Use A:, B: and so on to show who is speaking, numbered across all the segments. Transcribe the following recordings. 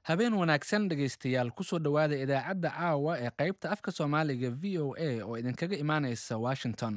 A: habeen wanaagsan dhegaystayaal kusoo dhowaada idaacadda caawa ee qaybta afka soomaaliga v o a oo idinkaga imaanaysa washington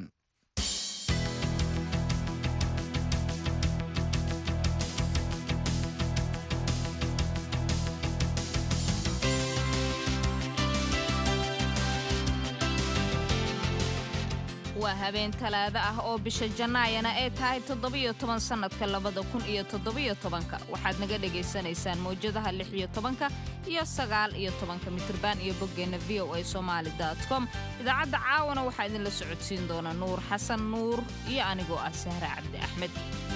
B: waa habeen talaado ah oo bisha jannaayana ay tahay toddobiyo toban sannadka labada kun iyo toddobiyo tobanka waxaad naga dhagaysanaysaan mawjadaha lix iyo tobanka iyo sagaal iyo tobanka mitriban iyo boggeenna v o a somaali com idaacadda caawana waxaa idinla socodsiin doona nuur xasan nuur iyo anigoo ah sahre cabdi axmed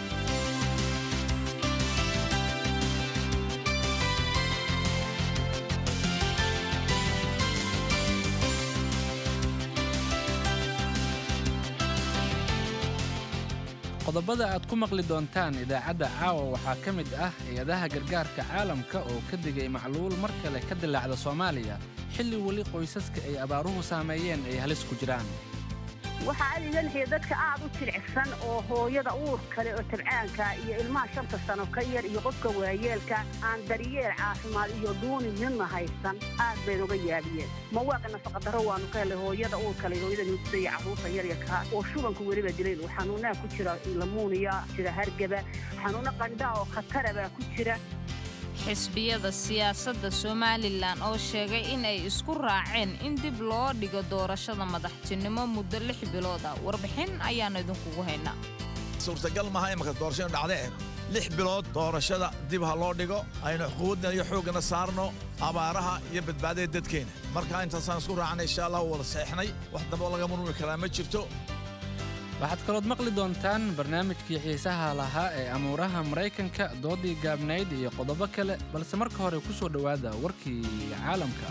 A: qodobada aad ku maqli doontaan idaacadda caawa waxaa ka mid ah hay-adaha gargaarka caalamka oo ka digay macluul mar kale ka dilaacda soomaaliya xilli weli qoysaska ay abaaruhu saameeyeen ay halis ku jiraan
C: waxaa adiganaya dadka aad u jilicsan oo hooyada uur kale oo tabcaanka iyo ilmaha shanta sano ka yar iyo qofka waayeelka aan daryeel caafimaad iyo dhuuni midna haysan aad bay noga yaabiyeen mawaaqa nafaqadaro waanu ka helay hooyada uur kale hooyada nuugsa iyo carruurta yaryarka oo shubanku weliba dilayn xanuunaha ku jira lamuuniya jira hargaba xanuuno qandhaa oo khatara baa ku jira
B: xisbiyada siyaasadda somalilan oo sheegay in ay isku raaceen in dib loo dhigo doorashada madaxtinimo muddo lix bilood ah warbixin ayaannu idinkugu haynaa
D: suurtagal maaha imaka doorashadu dhacdee lix bilood doorashada dib ha loo dhigo aynu xuquuqdna iyo xooggana saarno abaaraha iyo badbaadada dadkeena markaa intaasaan isku raacnay insha allah wada seexnay wax damboo laga murmuri karaa ma jirto
A: waxaad kalood maqli doontaan barnaamijkii xiisaha lahaa ee amuuraha maraykanka doodii gaabnayd iyo qodobo kale balse marka hore ku soo dhowaada warkii caalamka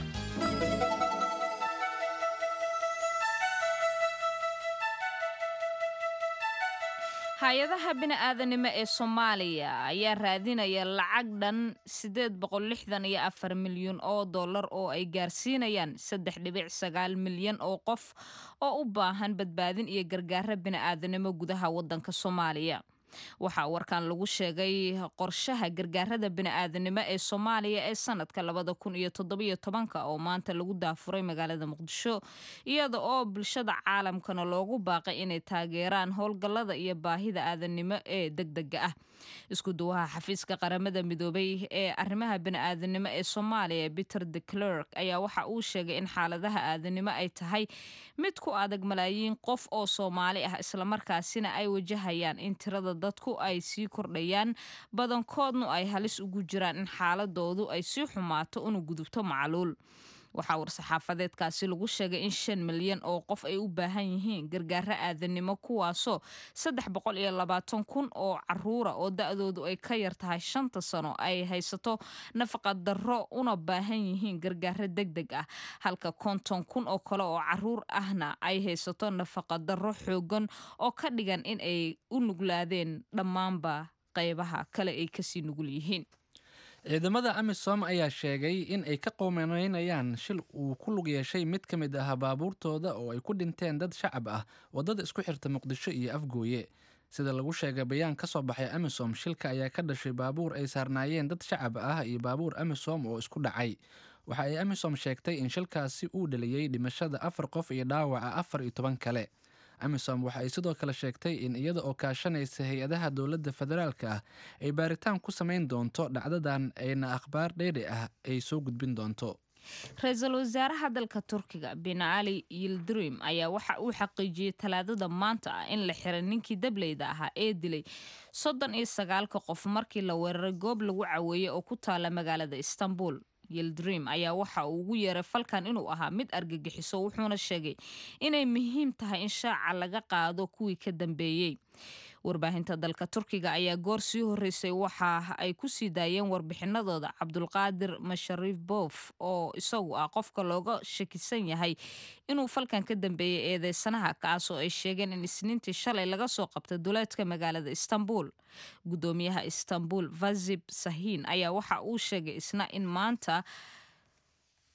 B: hay-adaha bini'aadanimo ee soomaaliya ayaa raadinaya lacag dhan siddeed boqol lixdan iyo afar milyan oo dollar oo ay gaarsiinayaan saddex dhibic sagaal milyan oo qof oo u baahan badbaadin iyo gargaara bini'aadanimo gudaha waddanka soomaaliya waxaa warkan lagu sheegay qorshaha gargaarada bini'aadanimo ee soomaaliya ee sanadka labada kun iyo toddobiyo tobanka oo maanta lagu daafuray magaalada muqdisho iyada oo bulshada caalamkana loogu baaqay inay taageeraan howlgallada iyo baahida aadanimo ee degdega ah isku duwaha xafiiska qaramada midoobay ee arrimaha bini'aadanimo ee soomaaliya peter de clerk ayaa waxa uu sheegay in xaaladaha aadanimo ay tahay mid ku adag malaayiin qof oo soomaali ah islamarkaasina ay wajahayaan in tirada dadku ay sii kordhayaan badankoodnu ay halis ugu jiraan in xaaladoodu ay sii xumaato una gudubto macluul waxaa war-saxaafadeedkaasi lagu sheegay in shan milyan oo qof ay u baahan yihiin gargaaro aadanimo kuwaasoo saddex boqol iyo labaatan kun oo caruura oo da-doodu ay ka yar tahay shanta sano ay haysato nafaqadarro una baahan yihiin gargaaro deg deg ah halka konton kun oo kale oo caruur ahna ay haysato nafaqadarro xoogan oo ka dhigan in ay u nuglaadeen dhammaanba qaybaha kale ay kasii nugul yihiin
A: ciidamada amisom ayaa sheegay in ay ka qoomaneynayaan shil uu ku lug yeeshay mid ka mid ah baabuurtooda oo ay ku dhinteen dad shacab ah waddada isku xirta muqdisho iyo afgooye sida lagu sheegay bayaan ka soo baxay amisom shilka ayaa ka dhashay baabuur ay saarnaayeen dad shacab ah iyo baabuur amisom oo isku dhacay waxa ay amisom sheegtay in shilkaasi uu dhaliyey dhimashada afar qof iyo dhaawaca afar iyo toban kale amisom waxa ay sidoo kale sheegtay in iyada oo kaashanaysa hay-adaha dowladda federaalka ah ay baaritaan ku samayn doonto dhacdadan ayna akhbaar dheeri ah ay soo gudbin doonto
B: ra-iisul wasaaraha dalka turkiga bin cali yildirim ayaa waxa uu xaqiijiyey talaadada maanta ah in la xiray ninkii dableyda ahaa ee dilay soddon iyo sagaalka qof markii la weeraray goob lagu caweeyey oo ku taala magaalada istanbul yildrim ayaa waxa uu ugu yeeray falkan inuu ahaa mid argagixiso wuxuuna sheegay inay muhiim tahay in shaaca laga qaado kuwii ka dambeeyey warbaahinta dalka turkiga ayaa goor sii horeysay waxa ay ku sii daayeen warbixinadooda cabdulqaadir mashariif boof oo isagu ah qofka looga shakisan yahay inuu falkan ka dambeeyey eedeysanaha kaasoo ay sheegeen in isniintii shalay laga soo qabtay duleedka magaalada istanbul gudoomiyaha istanbul vazib sahin ayaa waxa uu sheegay isna in maanta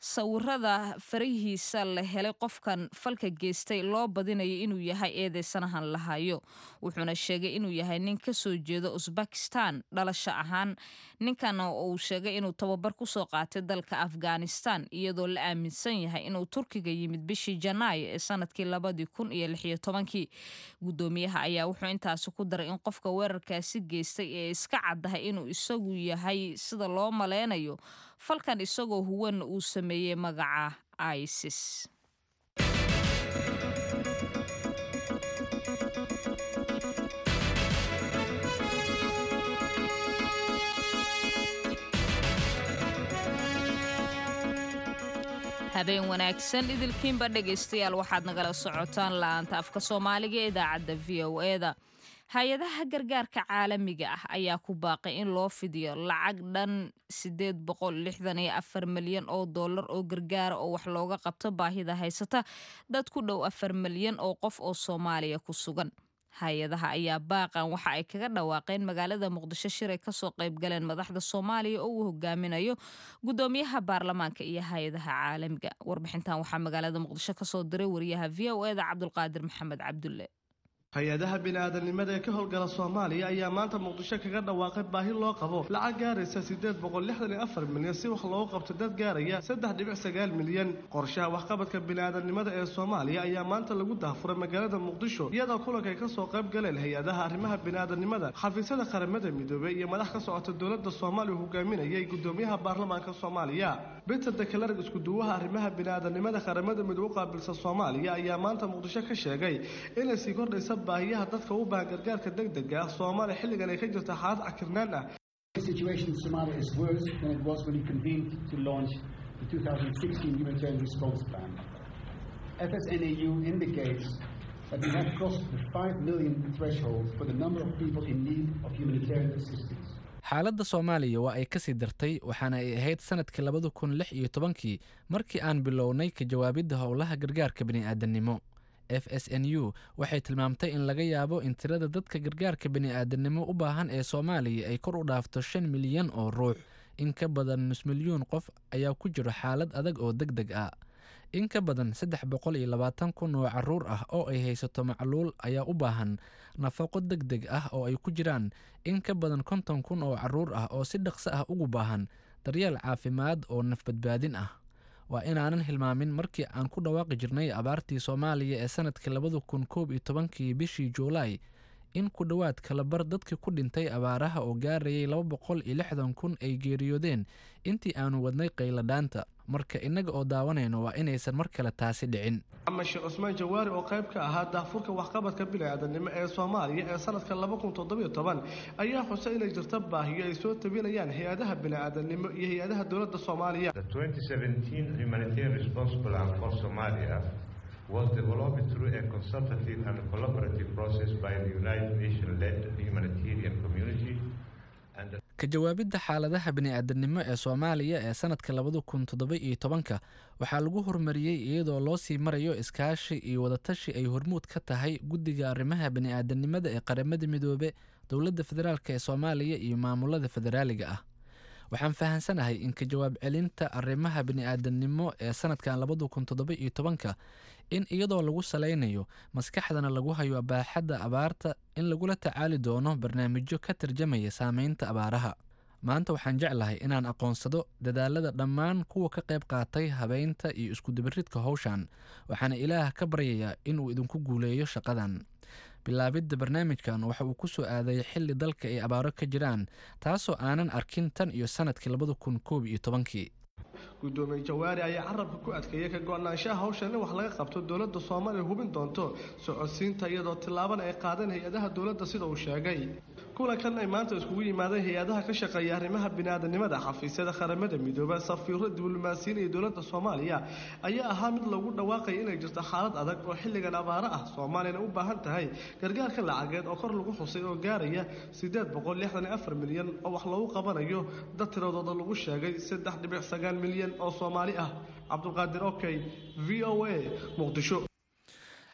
B: sawirada farihiisa la helay qofkan falka geystay loo badinayo inuu yahay eedeysanahan lahayo wuxuuna sheegay inuu yahay nin kasoo jeeda usbakistan dhalasho ahaan ninkan uu sheegay inuu tababar kusoo qaatay dalka afghanistan iyadoo la aaminsan yahay inuu turkiga yimid bishii janaayo ee sanadkii labadii kun iyo lixiyo tobankii gudoomiyaha ayaa wuxuu intaasi ku daray in qofka weerarkaasi geystay ee iska caddahay inuu isagu yahay sida loo maleynayo falkan isagoo huwanna uu sameeyey magaca isis habeen wanaagsan idilkiinba dhegaystayaal waxaad nagala socotaan la-aanta afka soomaaliga ee idaacadda v o eda hay-adaha gargaarka caalamiga ah ayaa ku baaqay in loo fidiyo lacag dhan sideed boqol lixdan iyo afar milyan oo dollar oo gargaara oo wax looga qabto baahida haysata dad ku dhow afar milyan oo qof oo soomaaliya ku sugan hay-adaha ayaa baaqan waxa ay kaga dhawaaqeen magaalada muqdisho shiray kasoo qayb galeen madaxda soomaaliya oo uu hogaaminayo gudoomiyaha baarlamaanka iyo hay-adaha caalamiga warbixintan waxaa magaalada muqdisho kasoo diray wariyaha v o eda cabdulqaadir maxamed cabdulle
E: hay-adaha bini-aadanimada ee ka howlgala soomaaliya ayaa maanta muqdisho kaga dhawaaqay baahi loo qabo lacag gaaraysa siddeed boqol lixdan iyo afar milyan si wax loogu qabto dad gaaraya saddex dhibic sagaal milyan qorshaha waxqabadka bini-aadanimada ee soomaaliya ayaa maanta lagu dahfuray magaalada muqdisho iyadoo kulankaay kasoo qayb galeen hay-adaha arrimaha bini-aadanimada xafiisyada qaramada midoobey iyo madax ka socota dowladda soomaaliya hogaaminayay gudoomiyaha baarlamaanka soomaaliya peter dekelarg iskuduwaha arrimaha bini-aadanimada qaramada midoobe u qaabilsa soomaaliya ayaa maanta muqdisho ka sheegay inay sii kordhaysa baahiyaha dadka u baahan gargaarka degdega ah soomaaliya xilligan ay ka jirta xaalad cakirnaan ah
F: The situation in Somalia is worse than it was when we convened to launch the 2016 humanitarian response plan. FSNAU indicates that we have crossed the 5 million threshold for the number of people in need of humanitarian assistance.
A: xaaladda soomaaliya waa ay kasii dartay waxaana ay ahayd sanadkii labada kun lix iyo tobankii markii aan bilownay ka jawaabidda howlaha gargaarka bini'aadanimo f s n u waxay tilmaamtay in laga yaabo in tirada dadka gargaarka bini'aadanimo u baahan ee soomaaliya ay kor u dhaafto shan milyan oo ruux in ka badan nus milyuun qof ayaa ku jiro xaalad adag oo deg deg ah in ka badan saddex boqol iyo labaatan kun oo caruur ah oo ay haysato macluul ayaa u baahan nafaqo deg deg ah oo ay ku jiraan in ka badan konton kun oo caruur ah oo si dhaqso ah ugu baahan daryeel caafimaad oo nafbadbaadin ah waa inaanan hilmaamin markii aan ku dhawaaqi jirnay abaartii soomaaliya ee sanadkii labada kun koob iyo tobankii bishii juulaay in ku dhowaad kalabar dadkii ku dhintay abaaraha oo gaarayay laba boqol iyo lixdan kun ay geeriyoodeen intii aanu wadnay qayladhaanta marka innaga oo daawanayno waa inaysan mar kale taasi dhicin
E: ama sheekh cusmaan jawaari oo qayb ka ahaa daahfurka waxqabadka bini-aadanimo ee soomaaliya ee sanadka laba kun toddobiyo toban ayaa xusay inay jirta baahiyo ay soo tabinayaan hay-adaha bini-aadanimo iyo hay-adaha dowladda soomaaliya
G: The 2017 humanitarian response plan for Somalia was developed through a consultative and collaborative process by the United Nations-led humanitarian community and the
A: ka jawaabidda xaaladaha bini'aadanimo ee soomaaliya ee sanadka labada kun toddoba iyo tobanka waxaa lagu horumariyey iyadoo loo sii marayo iskaashi iyo wadatashi ay hormuud ka tahay guddiga arrimaha bini'aadanimada ee qaramada midoobe dowladda federaalk ee soomaaliya iyo maamulada federaaliga ah waxaan fahansanahay in ka jawaab celinta arrimaha bini'aadanimo ee sanadkan labada kun toddoba iyo tobanka in iyadoo lagu salaynayo maskaxdana lagu hayo abaaxadda abaarta in lagula tacaali doono barnaamijyo ka tarjamaya saameynta abaaraha maanta waxaan jeclahay inaan aqoonsado dadaalada dhammaan kuwa ka qayb qaatay habeynta iyo iskudabaridka howshan waxaana ilaah ka baryayaa inuu idinku guuleeyo shaqadan bilaabidda barnaamijkan waxa uu ku soo aaday xilli dalka ay abaaro ka jiraan taasoo aanan arkin tan iyo sanadkii labada kun koob iyo tobankii
E: gudoomiye jawaari ayaa carabka ku adkeeyay ka go-naanshaha hawshan in wax laga qabto dowladda soomaaliya hubin doonto socodsiinta iyadoo tillaabana ay qaadeen hay-adaha dowladda sida uu sheegay kulankan ay maanta iskugu yimaadeen hay-adaha ka shaqeeya arrimaha biniaadanimada xafiisyada qaramada midooba safiiro diblomaasiyiin iyo dowladda soomaaliya ayaa ahaa mid lagu dhawaaqaya inay jirto xaalad adag oo xilligan abaaro ah soomaaliyana u baahan tahay gargaarka lacageed oo kor lagu xusay oo gaaraya siddeed boqol lixdan iyo afar milyan oo wax loogu qabanayo dad tiradooda lagu sheegay saddex dhibic sagaal milyan oo soomaali ah cabdulqaadir okey v o a muqdisho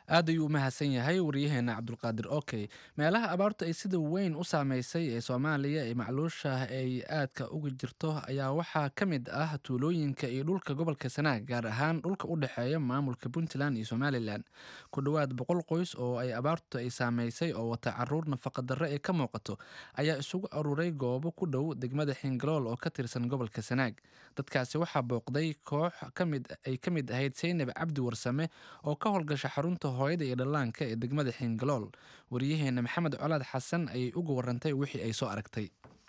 A: aad ayuu u mahadsan yahay waryaheena cabdulqaadir okey meelaha abaartu ay sida weyn u saameysay ee soomaaliya ee macluusha ay aadka uga jirto ayaa waxaa ka mid ah tuulooyinka iyo dhulka gobolka sanaag gaar ahaan dhulka u dhexeeya maamulka puntland iyo somalilan ku dhowaad boqol qoys oo ay abaartu ay saameysay oo wata caruur nafaqadarre ee ka muuqato ayaa isugu aruuray goobo ku dhow degmada xingalool oo ka tirsan gobolka sanaag dadkaasi waxaa booqday koox kamid ay ka mid ahayd seynab cabdi warsame oo ka howlgasha xarunta hooyada iyo dhallaanka ee degmada xingalool wariyaheena maxamed colaad xasan ayay uga warantay wixii ay soo aragtay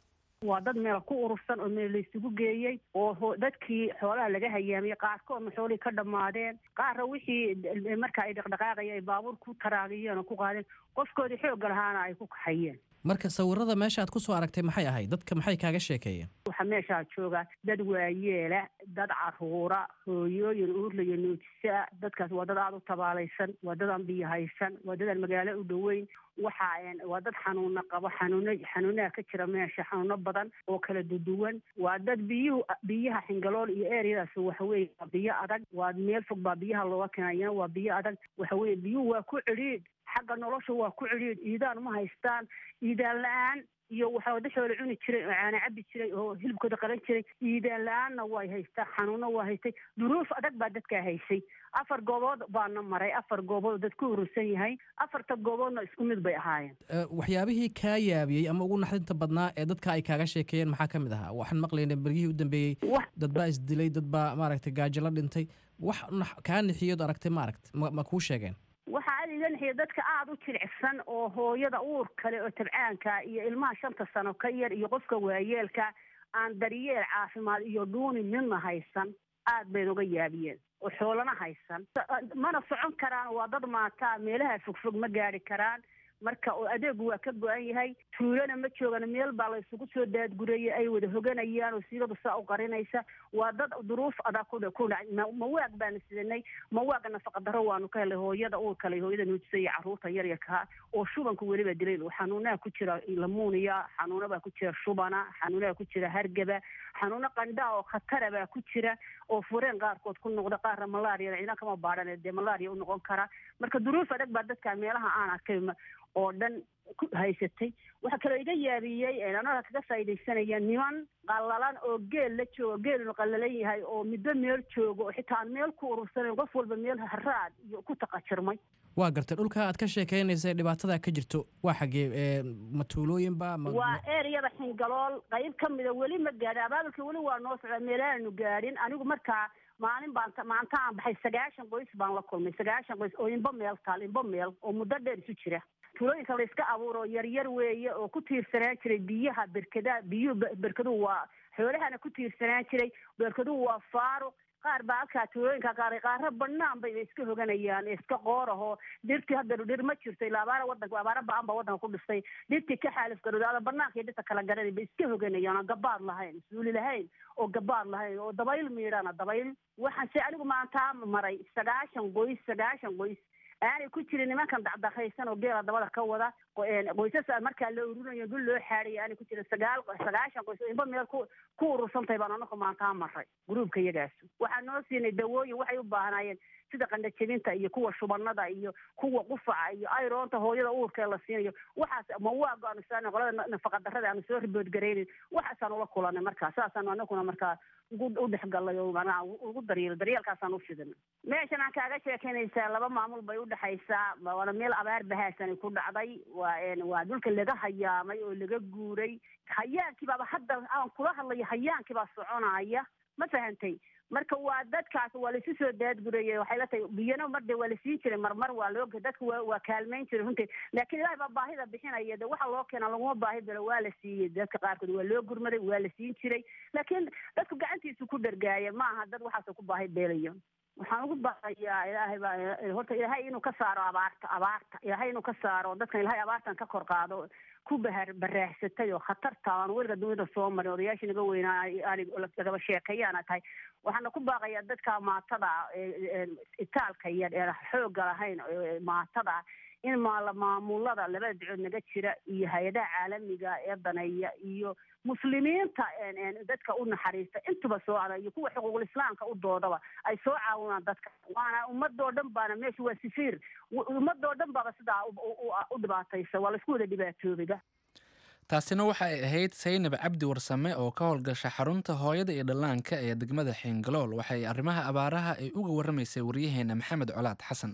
C: waa dad meel ku urursan oo meel laysugu geeyey oo dadkii xoolaha laga hayaamiyey qaarkoodna xoolihii ka dhammaadeen qaarna wixii marka ay dhaqdhaqaaqaya ay baabuur ku taraagiyeen oo ku qaadeen qofkoodii xoogga lahaana ay ku kaxayeen
H: marka sawirada meesha aad ku soo aragtay maxay ahayd dadka maxay kaaga sheekeeyeen
C: waxaa meeshaa jooga dad waayeela dad caruura hooyooyin uurlaya nuujisa dadkaas waa dad aada u tabaalaysan waa dad aan biyo haysan waa dad aan magaalo u dhoweyn waxa waa dad xanuuna qabo xanuuno xanuunaha ka jira meesha xanuuno badan oo kala duduwan waa dad biyuhu biyaha xingalool iyo eryadaas waxaweye waa biyo adag waa meel fog baa biyaha looga keenayana waa biyo adag waxaweye biyuhu waa ku cidhiidh xagga nolosha waa ku cidhiidh iidaan ma haystaan iidaan la-aan iyo waxaa wadaxoola cuni jiray oo caana cabi jiray oo hilibkooda qalan jiray iidaan la-aanna way haystaan xanuuno waa haystay duruuf adag baa dadkaa haysay afar goobood baana maray afar goobood oo dad ku urursan yahay afarta gooboodna isku mid bay ahaayeen
H: waxyaabihii kaa yaabiyey ama ugu naxdinta badnaa ee dadka ay kaaga sheekeeyeen maxaa ka mid ahaa waxaan maqlaynay beryihii u dambeeyey dad baa isdilay dad baa maaragtay gaajo la dhintay wax kaa nixiyood aragtay maaragta ma ma kuu sheegeen
C: waxaa aada iga nixiya dadka aada u jilicsan oo hooyada uur kale oo tabcaanka iyo ilmaha shanta sano ka yar iyo qofka waayeelka aan daryeel caafimaad iyo dhuuni midna haysan aad bay noga yaabiyeen oo xoolana haysan mana socon karaan waa dad maataa meelaha fogfog ma gaari karaan marka oo adeegu waa ka go-an yahay tuulana ma joogan meel baa la isugu soo daadgurayay ay wada hoganayaan oo siigadu saa u qarinaysa waa dad duruuf adaa ku ku dhacay mawaag baanu sidanay mawaaga nafaqa daro waanu ka helay hooyada uur kale hooyada nuujisa iyo carruurta yaryarkaa oo shubanka weliba dilay xanuunaha ku jira lamuuniya xanuuna baa ku jira shubana xanuunaha ku jira hargaba xanuuno qandhaa oo khatara baa ku jira oo fureen qaarkood ku noqda qaarna malaariya ciidan kama baadhan dee malaariya u noqon kara marka duruuf adag baa dadka meelaha aan arkay oo dhan ku haysatay waxaa kaloo iga yaabiyey anada kaga faaidaysanaya niman qallalan oo geel la joogo geelnu qallalan yahay oo middo meel joogo oo xitaa aan meel ku urursanayn qof walba meel haraad iyo ku taqajirmay
H: waa gartay dhulka aad ka sheekeynaysa dhibaatada ka jirto waa xagee ma tuulooyinba
C: waa eryada xingalool qayb ka mida weli ma gaadhin abaabulka weli waa noo socda meelaanu gaadhin anigu markaa maalin baan maanta aan baxay sagaashan qoys baan la kulmay sagaashan qoys oo inba meel taal inba meel oo muddo dheer isu jira tuulooyinka la iska abuuro yaryar weeye oo ku tiirsanaan jiray biyaha berkada biyuhu berkaduhu waa xoolahana ku tiirsanaan jiray berkaduhu waa faaruq qaar baa halkaa tuulooyinka qaaday qaaro banaan bay iska hoganayaan iska qoorahoo dhirtii hadda dhir ma jirto ilaa abaara wadanka abaara ba-an baa wadanka ku dhistay dhirtii ka xaalif garoodaada banaanka iyo dhirta kala garanay bay iska hoganayaan oo gabaad lahayn suuli lahayn oo gabaad lahayn oo dabayl miidhana dabayl waxaan se anigu maantaa maray sagaashan qoys sagaashan qoys aanay ku jirin nimankan dacdaqaysan oo geela dabada ka wada qoysas markaa la ururinayo dul loo xaadhaya aanay ku jirin sagaal sagaashan qoys inba meel ku ku urursantahay baan anaku maantaa maray gruubka iyagaas waxaa noo siinay dawooyin waxay u baahnaayeen sida qandhajebinta iyo kuwa shubanada iyo kuwa qufaca iyo ayroonta hooyada uurka ee la siinayo waxaas mawaaga aanu saana qolada nafaqa darrada aanu soo ribood garaynin waxaasaan ula kulanay markaa saasaan anaguna markaa ugu u dhexgalay oo manaa ugu daryeel daryeelkaasaan u fidin meeshan aan kaaga sheekeynaysaa laba maamul bay udhexaysaa waana meel abaar bahaasani ku dhacday waa waa dhulka laga hayaamay oo laga guuray hayaankii baaba hadda aan kula hadlayo hayaankii baa soconaya ma fahantay marka waa dadkaas waa laisu soo daadgurayay waxay la tahay biyana marde waa la siin jiray marmar waa loo dadka waa waa kaalmayn jiray runtii laakiin ilahay baa baahida bixinaya de waxa loo keena laguma baahi dalo waa la siiyey dadka qaarkood waa loo gurmaday waa la siin jiray laakiin dadku gacantiisu ku dhargaaya ma aha dad waxaasoo ku baahi beelayo waxaan ugu baaqayaa ilaahay baa horta ilaahay inuu ka saaro abaarta abaarta ilaahay inuu ka saaro dadkan ilaahay abaartan ka kor qaado ku bahar baraaxsatay oo khatarta aan weliga dunida soo marin odayaashii naga weynaa aan lagaba sheekeeyaana tahay waxaana ku baaqayaa dadka maatada itaalka yar ee xooga lahayn maatada in maala maamulada labada ducood naga jira iyo hay-adaha caalamiga ee daneeya iyo muslimiinta dadka u naxariista intuba soo ada iyo kuwa xuquuqul islaamka u doodaba ay soo caawinaan dadka waana ummadoo dhan baana meesha waa sifiir ummadoo dhan baaba sidaa u dhibaataysa waa laisku wada dhibaatoobaba
A: taasina waxa ay ahayd saynab cabdi warsame oo ka howlgasha xarunta hooyada iyo dhallaanka ee degmada xiingalool waxay arrimaha abaaraha ay uga warramaysay waryaheena maxamed colaad xasan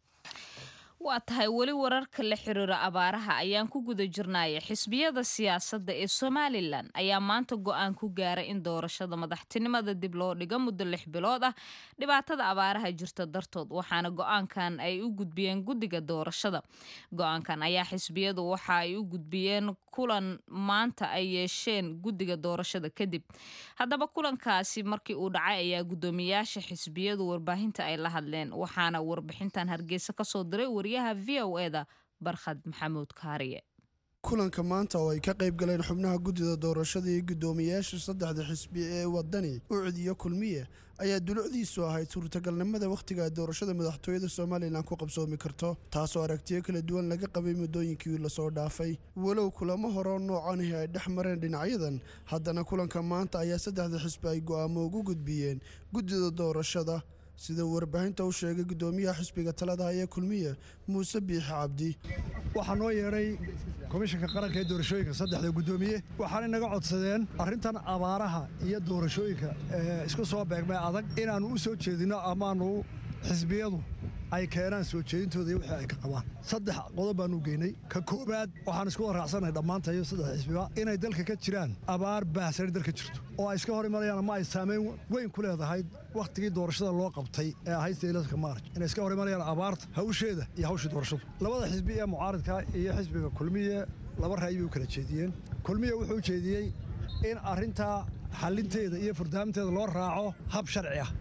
B: waa tahay weli wararka la xiriira abaaraha ayaan ku guda jirnaya xisbiyada siyaasadda ee somalilan ayaa maanta go-aan ku gaaray in doorashada madaxtinimada dib loo dhigo muddo lix bilood ah dhibaatada abaaraha jirta dartood waxaana go-aankan ay u gudbiyeen guddiga doorashada go-aankan ayaa xisbiyadu waxa ay u gudbiyeen kulan maanta ay yeesheen guddiga doorashada kadib haddaba kulankaasi markii uu dhacay ayaa guddoomiyaasha xisbiyadu warbaahinta ay la hadleen waxaana warbixintan hargeysa kasoo diray wariyaha v o eda barkhad maxamuud kaariye
I: kulanka maanta oo ay ka qayb galeen xubnaha guddida doorashada iyo guddoomiyaasha saddexda xisbi ee wadani ucid iyo kulmiye ayaa dulucdiisu ahayd suurtagalnimada wakhtiga doorashada madaxtooyada somalilan ku qabsoomi karto taasoo aragtiyo kala duwan laga qabay muddooyinkii lasoo dhaafay walow kulamo horeo noocanihi ay dhex mareen dhinacyadan haddana kulanka maanta ayaa saddexda xisbi ay go'aamo ugu gudbiyeen guddida doorashada sida warbaahinta u sheegay guddoomiyaha xisbiga talada ee kulmiye muuse biixi cabdi
J: waxaa noo yeedhay komishanka qaranka ee doorashooyinka saddexda guddoomiye waxaanay naga codsadeen arrintan abaaraha iyo doorashooyinka ee isku soo beegmay adag inaannu u soo jeedinno amaanu xisbiyadu ay keenaan soo jeedintooda iyo wixii ay ka qabaan saddex qodob baanu geynay ka koowaad waxaan isku waraacsanay dhammaantayo saddex xisbiba inay dalka ka jiraan abaar baahsani dalka jirto oo ay iska hor imanayaan ama ay saamayn weyn ku leedahay wakhtigii doorashada loo qabtay ee ahayd saylaska maarj inay iska hor imanayaan abaarta hawsheeda iyo hawshii doorashadu labada xisbi ee mucaaridka iyo xisbiga kulmiye laba ra'yi bay u kala jeediyeen kulmiye wuxuu jeediyey in arrintaa xalinteeda iyo furdaaminteeda loo raaco hab sharci ah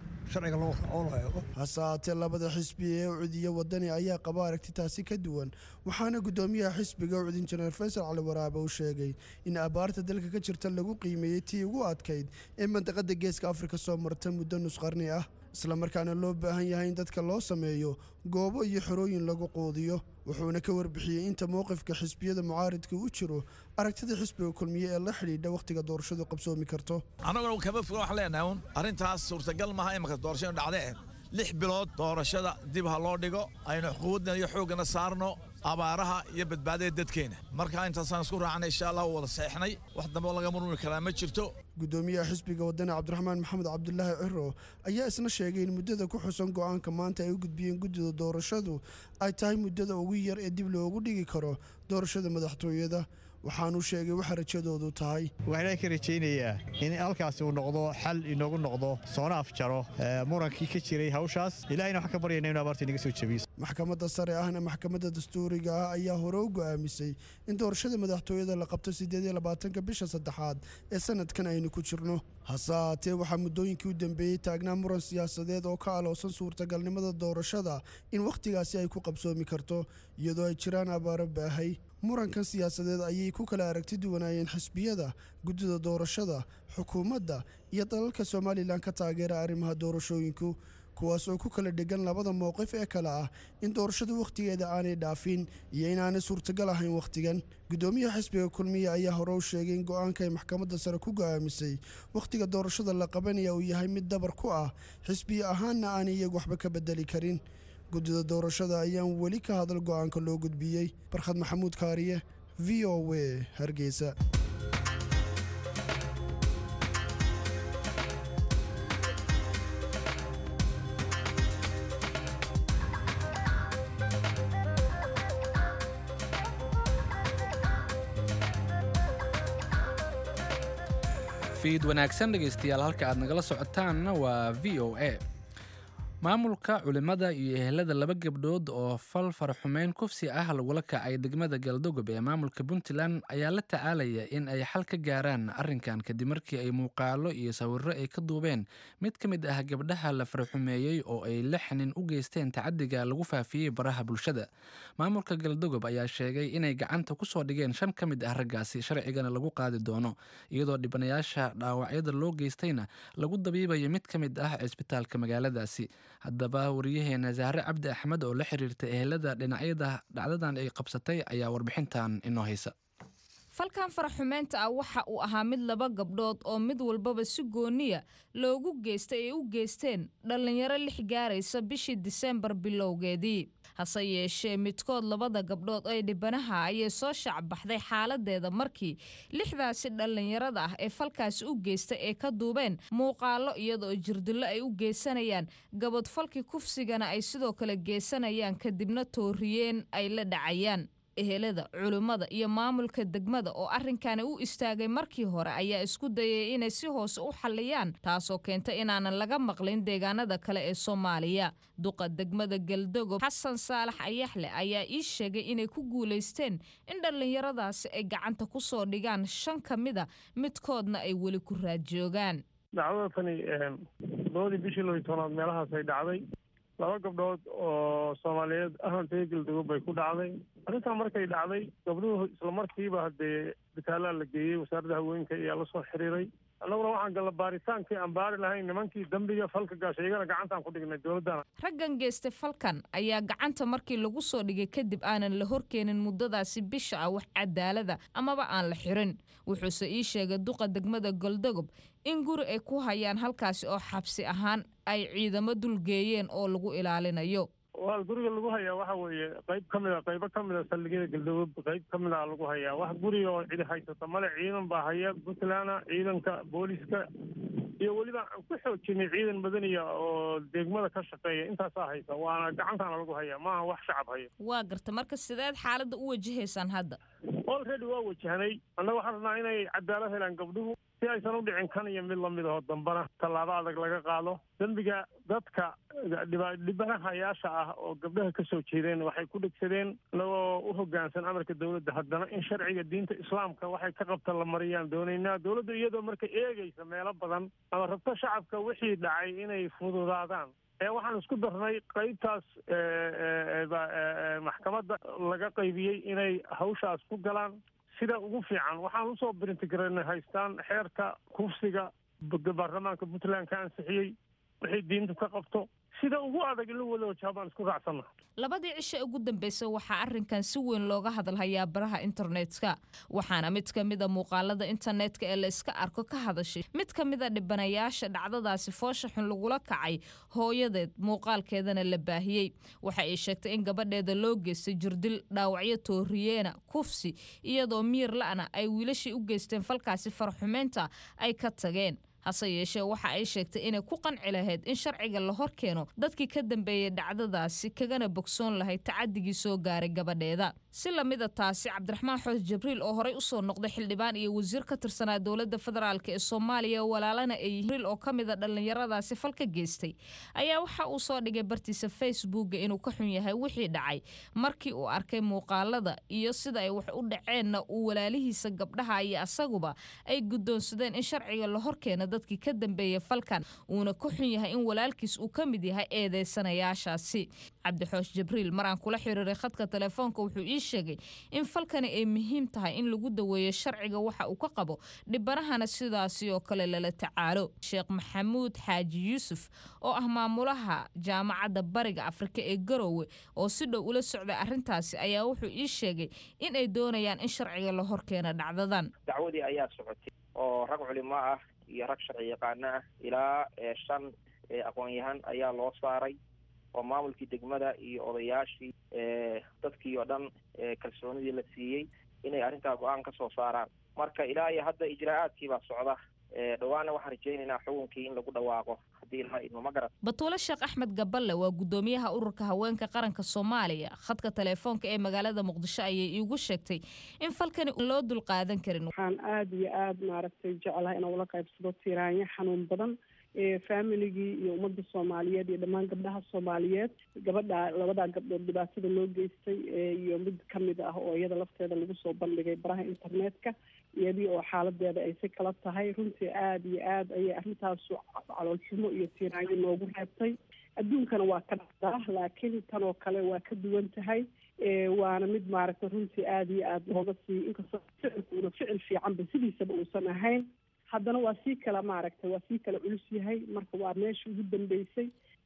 I: hase haatee labada xisbi ee ucudiya wadani ayaa qaba aragti taasi ka duwan waxaana guddoomiyaha xisbiga ucud injineer faysal cali waraabe uu sheegay in abaarta dalka ka jirta lagu qiimeeyey tii ugu adkayd ee mandaqada geeska afrika soo marta muddo nusqarni ah islamarkaana loo baahan yahay in dadka loo sameeyo goobo iyo xerooyin lagu quudiyo wuxuuna ka warbixiyey inta mowqifka xisbiyada mucaaridka u jiro aragtida xisbiga kulmiye ee la xidhiidha wakhtiga doorashadu qabsoomi karto
D: annaguna kama foga wax leenahay un arrintaas suurtagal maaha imanka doorashadu dhacdee lix bilood doorashada dib ha loo dhigo aynu xuquuqdna iyo xooggana saarno abaaraha iyo badbaadada dadkeena marka intaasaan isku raacnay insha allah wada seexnay wax dambe laga murmuri karaa ma jirto
I: guddoomiyaha xisbiga wadani cabdiraxmaan maxamed cabdulaahi ciro ayaa isna sheegay in muddada ku xusan go'aanka maanta ay u gudbiyeen guddida doorashadu ay tahay muddada ugu yar ee dib loogu dhigi karo doorashada madaxtooyada waxaanuu sheegay waxa rajadoodu tahay
K: waxaan ka rajaynayaa in halkaasi uu noqdo xal inoogu noqdo soona afjaro murankii ka jiray hawshaas ilahayna waxaan ka baryayna inu abaarta inaga soo jebiyo
I: maxkamadda sare ahna maxkamadda dastuuriga ah ayaa hore u go'aamisay in doorashada madaxtooyada la qabto siddeed iyo labaatanka bisha saddexaad ee sanadkan aynu ku jirno hase haatee waxaa muddooyinkii u dambeeyey taagnaa muran siyaasadeed oo ka aloosan suurtagalnimada doorashada in wakhtigaasi ay ku qabsoomi karto iyadoo ay jiraan abaaro baahay murankan siyaasadeed ayay ku kala aragti duwanaayeen xisbiyada guddida doorashada xukuumadda iyo dalalka somalilan ka taageera arrimaha doorashooyinku kuwaas oo ku kala dhegan labada mowqif ee kale ah in doorashada wakhtigeeda aanay dhaafin iyo inaanay suurtagal ahayn wakhtigan guddoomiyaha xisbiga kulmiye ayaa hore u sheegay in go'aanka ay maxkamadda sare ku go'aamisay wakhtiga doorashada la qabanaya uu yahay mid dabar ku ah xisbiya ahaanna aanay iyagu waxba ka bedeli karin guddida doorashada ayaan weli ka hadal go'aanka loo gudbiyey barkhad maxamuud kaariye v o w hargeysa
A: fiid wanaagsan dhegaystayaal halka aad nagala socotaanna waa v o a maamulka culimmada iyo ehelada laba gabdhood oo fal faraxumeyn kufsi ah lagula kacay degmada galdogob ee maamulka puntland ayaa la tacaalaya in ay xal ka gaaraan arrinkan kadib markii ay muuqaalo iyo sawirro ay ka duubeen mid ka mid ah gabdhaha la faraxumeeyey oo ay lixnin u geysteen tacadiga lagu faafiyey baraha bulshada maamulka galdogob ayaa sheegay inay gacanta ku soo dhigeen shan ka mid ah raggaasi sharcigana lagu qaadi doono iyadoo dhibanayaasha dhaawacyada loo geystayna lagu dabiibayo mid ka mid ah cisbitaalka magaaladaasi haddaba wariyaheena zahre cabdi axmed oo la xiriirta ehelada dhinacyada dhacdadan ay qabsatay ayaa warbixintan inoo haysa
B: falkan faraxumeynta ah waxa uu ahaa mid laba gabdhood oo mid walbaba si gooniya loogu geystay ay u geysteen dhallinyaro lix gaaraysa bishii diseembar bilowgeedii hase yeeshee midkood labada gabdhood ee dhibanaha ayay soo shacbaxday xaaladeeda markii lixdaasi dhallinyarada ah ee falkaasi u geystay ee ka duubeen muuqaalo iyadoo jirdillo ay u geysanayaan gabadfalkii kufsigana ay sidoo kale geysanayaan kadibna tooriyeen ay la dhacayaan ehelada culimmada iyo maamulka degmada oo arrinkani u istaagay markii hore ayaa isku dayay inay si hoose u xalliyaan taasoo keentay inaanan laga maqlin deegaanada kale ee soomaaliya duqa degmada galdogob xasan saalax ayaxle ayaa ii sheegay inay ku guulaysteen in dhallinyaradaasi ay gacanta ku soo dhigaan shan ka mida midkoodna ay weli ku raadjoogaan
L: dacwada tani labadii bishii loo tobnaad meelahaas ay dhacday laba gabdhood oo soomaaliyeed ahantay galdugob bay ku dhacday arrintaa markay dhacday gabdhuhu isla markiiba haddee bitaalaa la geeyey wasaaradda haweenka ayaa la soo xiriiray annaguna waxaan galla baaritaankii aan baari lahayn nimankii dembiga falka gaashay iyagana gacantaan ku dhignay dowladdana
B: raggan geystay falkan ayaa gacanta markii lagu soo dhigay kadib aanan la horkeenin muddadaasi bisha ah wax cadaalada amaba aan la xirin wuxuuse ii sheegay duqa degmada goldogob in guri ay ku hayaan halkaasi oo xabsi ahaan ay ciidamo dulgeeyeen oo lagu ilaalinayo
L: waa guriga lagu hayaa waxa weeye qayb ka mida qaybo ka mida saldhigyada galdogob qayb ka mid a lagu hayaa wax guriga oo cidi haysata male ciidan baa haya puntland ciidanka booliska iyo weliba aan ku xoojinay ciidan madaniya oo degmada ka shaqeeya intaasaa haysa waana gacantaana lagu hayaa maaha wax shacab haya
B: waa garta marka sideed xaaladda u wajahaysaan hadda
L: already waa wajahnay annaga waxaan rabnaa inay cadaalad helaan gabdhuhu si aysan u dhicin kan iyo mid lamid aho dambana tallaabo adag laga qaado dembiga dadka dhibanahayaasha ah oo gabdhaha ka soo jeedeen waxay ku dhegsadeen inagoo u hoggaansan amarka dowladda haddana in sharciga diinta islaamka waxay ka qabta la mariyaan doonaynaa dowladda iyadoo marka eegaysa meelo badan ama rabto shacabka wixii dhacay inay fududaadaan ee waxaan isku darnay qaybtaas maxkamadda laga qaybiyey inay hawshaas ku galaan sida ugu fiican waxaan usoo brintigaranay haystaan xeerka kufsiga baarlamaanka puntland ka ansixiyey wixii diinta ka qabto sida ugu adag in la wada wajaha baan isku raacsanna
B: labadii cishe ugu dambeysay waxaa arrinkan si weyn looga hadalhayaa baraha internetka waxaana mid ka mida muuqaalada internetka ee la iska arko ka hadashay mid ka mida dhibanayaasha dhacdadaasi foosha xun lagula kacay hooyadeed muuqaalkeedana la baahiyey waxa ay sheegtay in gabadheeda loo geystay jirdil dhaawacyo tooriyeena kufsi iyadoo miir la'na ay wiilashii u geysteen falkaasi farxumeynta ay ka tageen hase yeeshee waxa ay sheegtay inay ku qanci lahayd in sharciga la hor keeno dadkii ka dambeeyey dhacdadaasi kagana bogsoon lahayd tacadigii soo gaaray gabadheeda si lamida taasi cabdiraxmaan xoos jibriil oo horey usoo noqday xildhibaan iyo wasiir ka tirsanaa dowladda federaalk ee soomaaliya walaalana ay jibriil oo ka mida dhallinyaradaasi falka geystay ayaa waxa uu soo dhigay bartiisa facebooka inuu ka xun yahay wixii dhacay markii uu arkay muuqaalada iyo sida ay wax u dhaceenna uu walaalihiisa gabdhaha iyo asaguba ay guddoonsadeen in sharciga la hor keeno dadkii ka dambeeyay falkan uuna ka xun yahay in walaalkiis uu ka mid yahay eedeysanayaashaasi cabdixoosh jibriil maraan kula xiriiray khadka telefoonka wuxuu ii sheegay in falkani ay muhiim tahay in lagu daweeyo sharciga waxa uu ka qabo dhibanahana sidaasi oo kale lala tacaalo sheekh maxamuud xaaji yuusuf oo ah maamulaha jaamacadda bariga afrika ee garowe oo si dhow ula socday arrintaasi ayaa wuxuu ii sheegay in ay doonayaan in sharciga la hor keeno dhacdadan
M: dacwadii ayaa socotay oo rag culimo ah iyo rag sharci yaqaano ah ilaa shan aqoon-yahan ayaa loo saaray oo maamulkii degmada iyo odayaashii dadkii oo dhan kalsoonidii la siiyey inay arrintaa go-aan ka soo saaraan marka ilaa iyo hadda ijraa'aadkii baa socda dhawaana waxaan rajaynaynaa xukunkii in lagu dhawaaqo haddii ilaa idmo ma garat
B: batuule sheekh axmed gaballe waa guddoomiyaha ururka haweenka qaranka soomaaliya khadka telefoonka ee magaalada muqdisho ayay iigu sheegtay in falkani loo dulqaadan karin
N: waxaan aada iyo aada maaragtay jeclahay inaan ula qaybsado tiraanyo xanuun badan familigii iyo ummadda soomaaliyeed iyo dhammaan gabdhaha soomaaliyeed gabadha labadaa gabdhood dhibaatada loo geystay iyo mid kamid ah oo iyada lafteeda lagu soo bandhigay baraha internetka iyadii oo xaaladeeda ay si kala tahay runtii aada iyo aada ayay arrintaasu caloolxumo iyo tiiraanyo noogu reebtay adduunkana waa ka dhacdaa laakiin tan oo kale waa ka duwan tahay waana mid maaragtay runtii aada iyo aada looga sii inkastoo ficilkuuna ficil fiicanba sidiisaba uusan ahayn haddana waa sii kala maaragtay waa sii kala culus yahay marka waa meeshii ugu dambeysay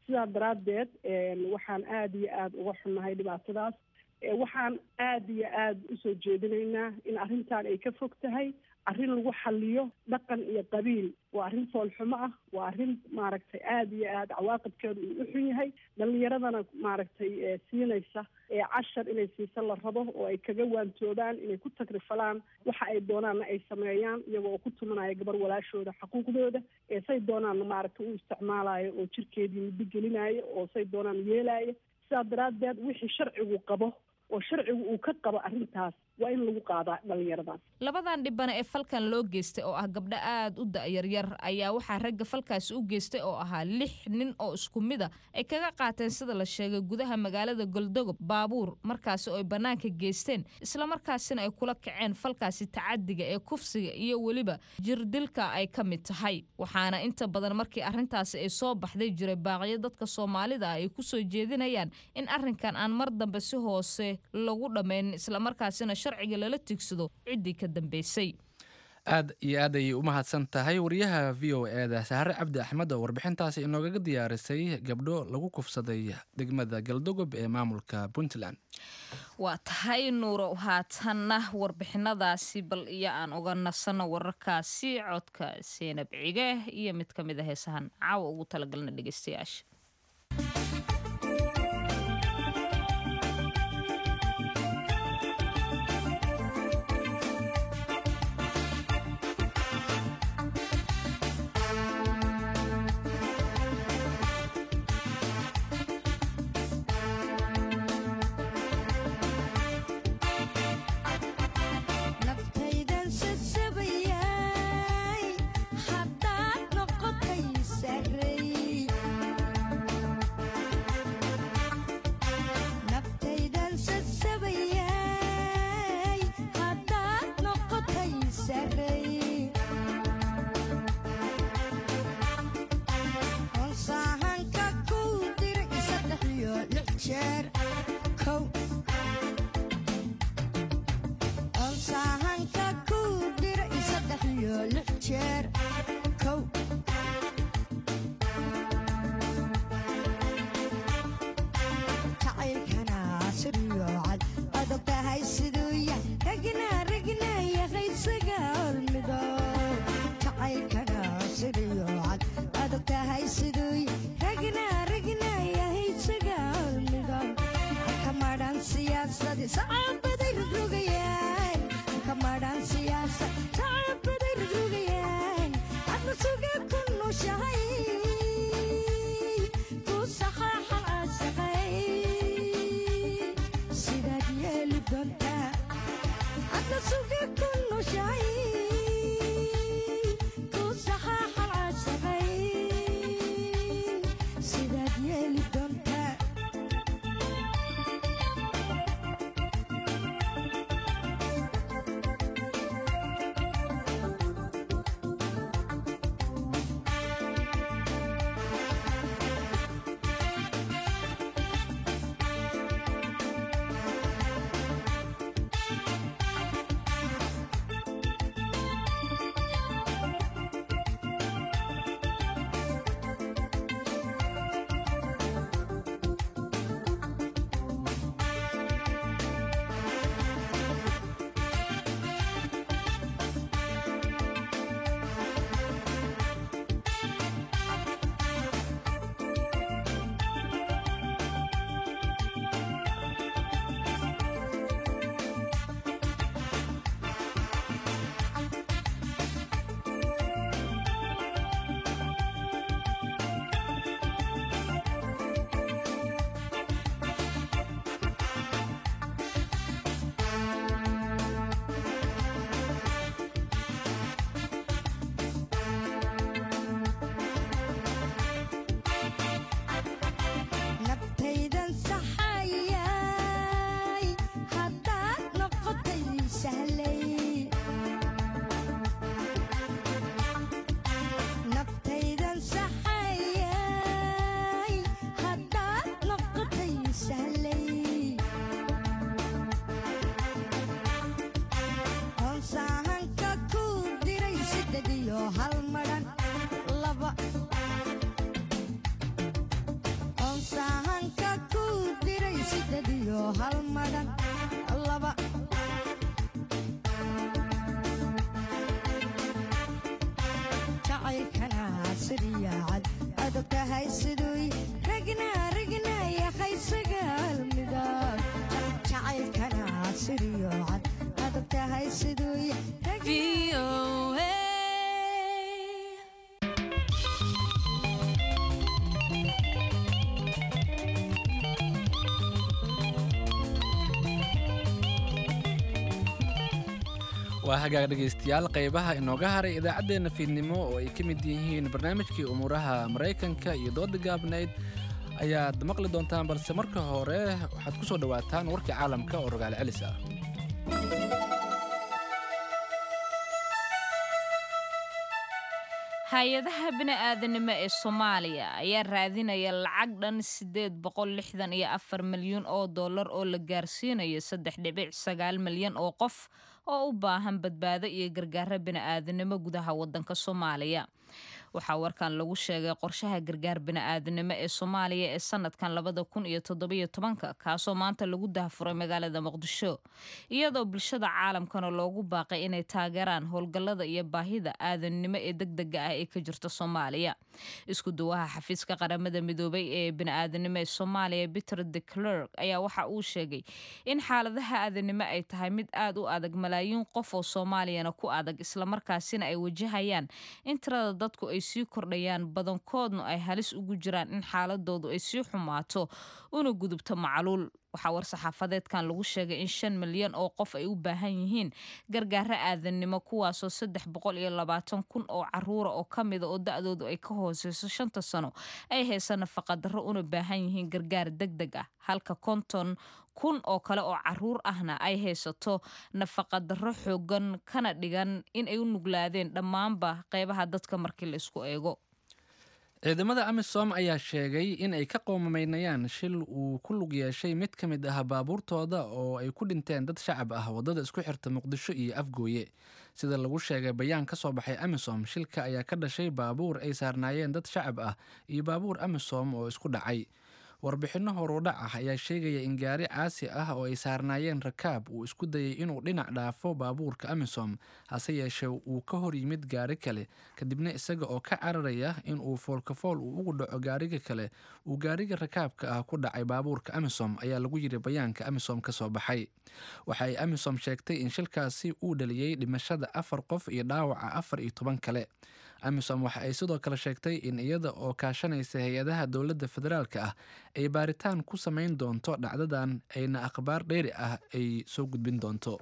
N: sidaa daraaddeed waxaan aada iyo aada uga xunnahay dhibaatadaas waxaan aada iyo aada usoo jeedinaynaa in arrintan ay ka fog tahay arrin lagu xaliyo dhaqan iyo qabiil waa arrin foolxumo ah waa arrin maaragtay aada iyo aada cawaaqibkeedu uu u xun yahay dhalinyaradana maaragtay siinaysa cashar inay siisa la rabo oo ay kaga waantoobaan inay ku tagrifalaan waxa ay doonaanna ay sameeyaan iyagoo oo ku tumanaya gabar walaashooda xaquuqdooda ee say doonaanna maaragtay u isticmaalayo oo jirkeedii muddo gelinaayo oo say doonaan yeelaayo sidaa daraaddeed wixii sharcigu qabo oo sharcigu uu ka qabo arrintaas waa in lagu qaadaa dhallinyaradaas
B: labadan dhibana ee falkan loo geystay oo ah gabdho aada u da'yaryar ayaa waxaa ragga falkaasi u geystay oo ahaa lix nin oo isku mid a ay kaga qaateen sida la sheegay gudaha magaalada goldogob baabuur markaasi oo ay bannaanka geysteen islamarkaasina ay kula kaceen falkaasi tacadiga ee kufsiga iyo weliba jirdilka ay ka mid tahay waxaana inta badan markii arrintaasi ay soo baxday jiray baaqyo dadka soomaalida ah ay kusoo jeedinayaan in arrinkan aan mar dambe si hoose lagu dhammaynin islamarkaasina sharciga lala tigsado ciddii ka dambeysay
A: aad iyo aad ayay u mahadsan tahay wariyaha v o eeda sahare cabdi axmed oo warbixintaasi inoogaga diyaarisay gabdho lagu kufsaday degmada galdogob ee maamulka puntland
B: waa tahay nuuro haatanna warbixinadaasi bal iyo aan uga nasano wararkaasi codka seenab cige iyo mid ka mid a heesahan caawa ugu talagalna dhegeystayaasha
O: siryaacad adabka haysadoy ragna ragna yahay sagaal midab jacaylkana siryaacad adabka haysadoy
A: waa hagaag dhegaystayaal qaybaha inooga haray idaacaddeenna fiidnimo oo ay ka mid yihiin barnaamijkii umuuraha maraykanka iyo dooda gaabnayd ayaad maqli doontaan balse marka hore waxaad ku soo dhowaataan warkii caalamka oo rogaal celis ah
B: hay-adaha bini-aadanimo ee soomaaliya ayaa raadinaya lacag dhan siddeed boqol lixdan iyo afar milyan oo dollar oo la gaarsiinayo saddex dhibic sagaal milyan oo qof oo u baahan badbaado iyo gargaaro bini-aadanimo gudaha waddanka soomaaliya waxaa warkan lagu sheegay qorshaha gargaar bini-aadanimo ee soomaaliya ee sanadkan labada kun iyo toddobiyo tobanka kaasoo maanta lagu dahafuray magaalada muqdisho iyadoo bulshada caalamkana loogu baaqay inay taageeraan howlgallada iyo baahida aadannimo ee degdega ah ee ka jirta soomaaliya isku duwaha xafiiska qaramada midoobay ee bini-aadanimo ee soomaaliya peter de clerk ayaa waxa uu sheegay in xaaladaha aadanimo ay tahay mid aad u adag malaayiin qof oo soomaaliyana ku adag islamarkaasina ay wajahayaan in tirada dadku ay sii kordhayaan badankoodna ay halis ugu jiraan in xaaladoodu ay sii xumaato una gudubto macluul waxaa war-saxaafadeedkan lagu sheegay in shan milyan oo qof ay u baahan yihiin gargaaro aadannimo kuwaasoo saddex boqol iyo labaatan kun oo caruura oo ka mida oo da-doodu ay ka hooseyso shanta sano ay haysa nafaqadarro una baahan yihiin gargaar deg deg ah halka konton kun oo kale oo caruur ahna ay haysato nafaqadarro xoogan kana dhigan in ay u nuglaadeen dhammaanba qeybaha dadka markii la isku eego
A: ciidamada amisom ayaa sheegay in ay ka qoomameynayaan shil uu ku lug yeeshay mid ka mid ah baabuurtooda oo ay ku dhinteen dad shacab ah waddada isku xirta muqdisho iyo afgooye sida lagu sheegay bayaan ka soo baxay amisom shilka ayaa ka dhashay baabuur ay saarnaayeen dad shacab ah iyo baabuur amisom oo isku dhacay warbixinno horudhac ah ayaa sheegaya in gaari caasi ah oo ay saarnaayeen rakaab uu isku dayay inuu dhinac dhaafo baabuurka amisom hase yeeshee uu ka hor yimid gaari kale kadibna isaga oo ka cararaya in uu foolkafool uu ugu dhaco gaariga kale uu gaariga rakaabka ah ku dhacay baabuurka amisom ayaa lagu yiri bayaanka amisom ka soo baxay waxa ay amisom sheegtay in shilkaasi uu dhaliyey dhimashada afar qof iyo dhaawaca afar iyo toban kale amisom waxa ay sidoo kale sheegtay in iyada oo kaashanaysa hay-adaha dowladda federaalka ah ay baaritaan ku samayn doonto dhacdadan ayna akhbaar dheeri ah ay soo gudbin doonto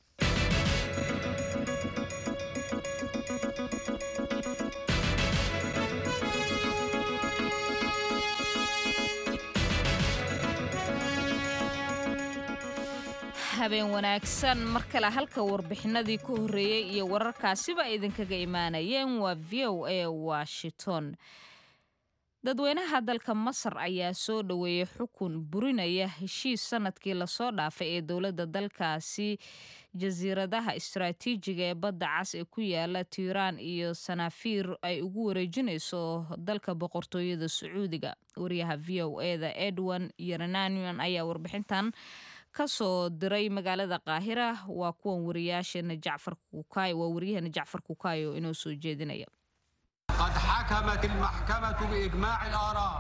B: habeen wanaagsan mar kale halka warbixinadii ku horreeyey iyo wararkaasiba idinkaga imaanayeen waa v o a washington dadweynaha dalka masar ayaa soo dhoweeyey xukun burinaya heshiis sanadkii lasoo dhaafay ee dowladda dalkaasi jasiiradaha istaraatiijiga ee badda cas ee ku yaala tiiraan iyo sanaafiir ay ugu wareejinayso dalka boqortooyada sacuudiga wariyaha v o e da edwin yerenanian ayaa warbixintan ka soo diray magaalada qaahira waa kuwan wariyaasheena jacfar kukaay waa waryaheena jacfar kukaay oo inoo soo jeedinaya
P: قد حكمت المحكمة بإجماع الآراء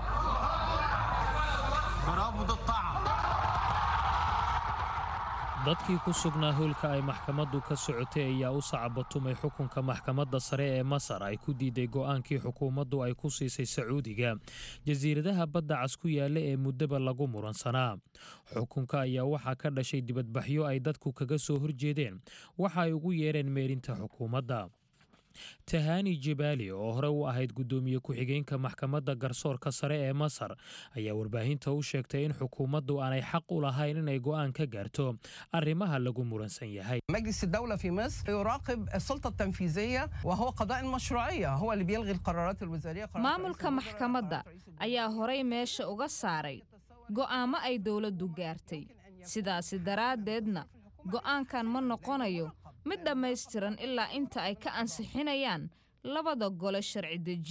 P: برفض الطعن
Q: dadkii ku sugnaa howlka ay maxkamaddu ka socotay ayaa u sacabatumay xukunka maxkamadda sare ee masar ay ku diiday go'aankii xukuumaddu ay ku siisay sacuudiga jasiiradaha badda cas ku yaalla ee muddaba lagu muransanaa xukunka ayaa waxaa ka dhashay dibadbaxyo ay dadku kaga soo horjeedeen waxa ay ugu yeereen meerinta xukuumadda tahani jibaali oo hore u ahayd guddoomiye ku-xigeenka maxkamadda garsoorka sare ee masar ayaa warbaahinta u sheegtay in xukuumaddu aanay xaq u lahayn inay go'aan ka gaarto arrimaha lagu muransan yahay
R: مجلس الدولة في مصر يراقب السلطة التنفيذية وهو قضاء المشروعية هو اللي بيلغي القرارات الوزارية
B: maamulka maxkamadda ayaa horay meesha uga saaray go'aamo ay dowladdu gaartay sidaasi daraaddeedna go'aankan ma noqonayo mid dhammaystiran ilaa inta ay ka ansixinayaan labada gole sharci dejin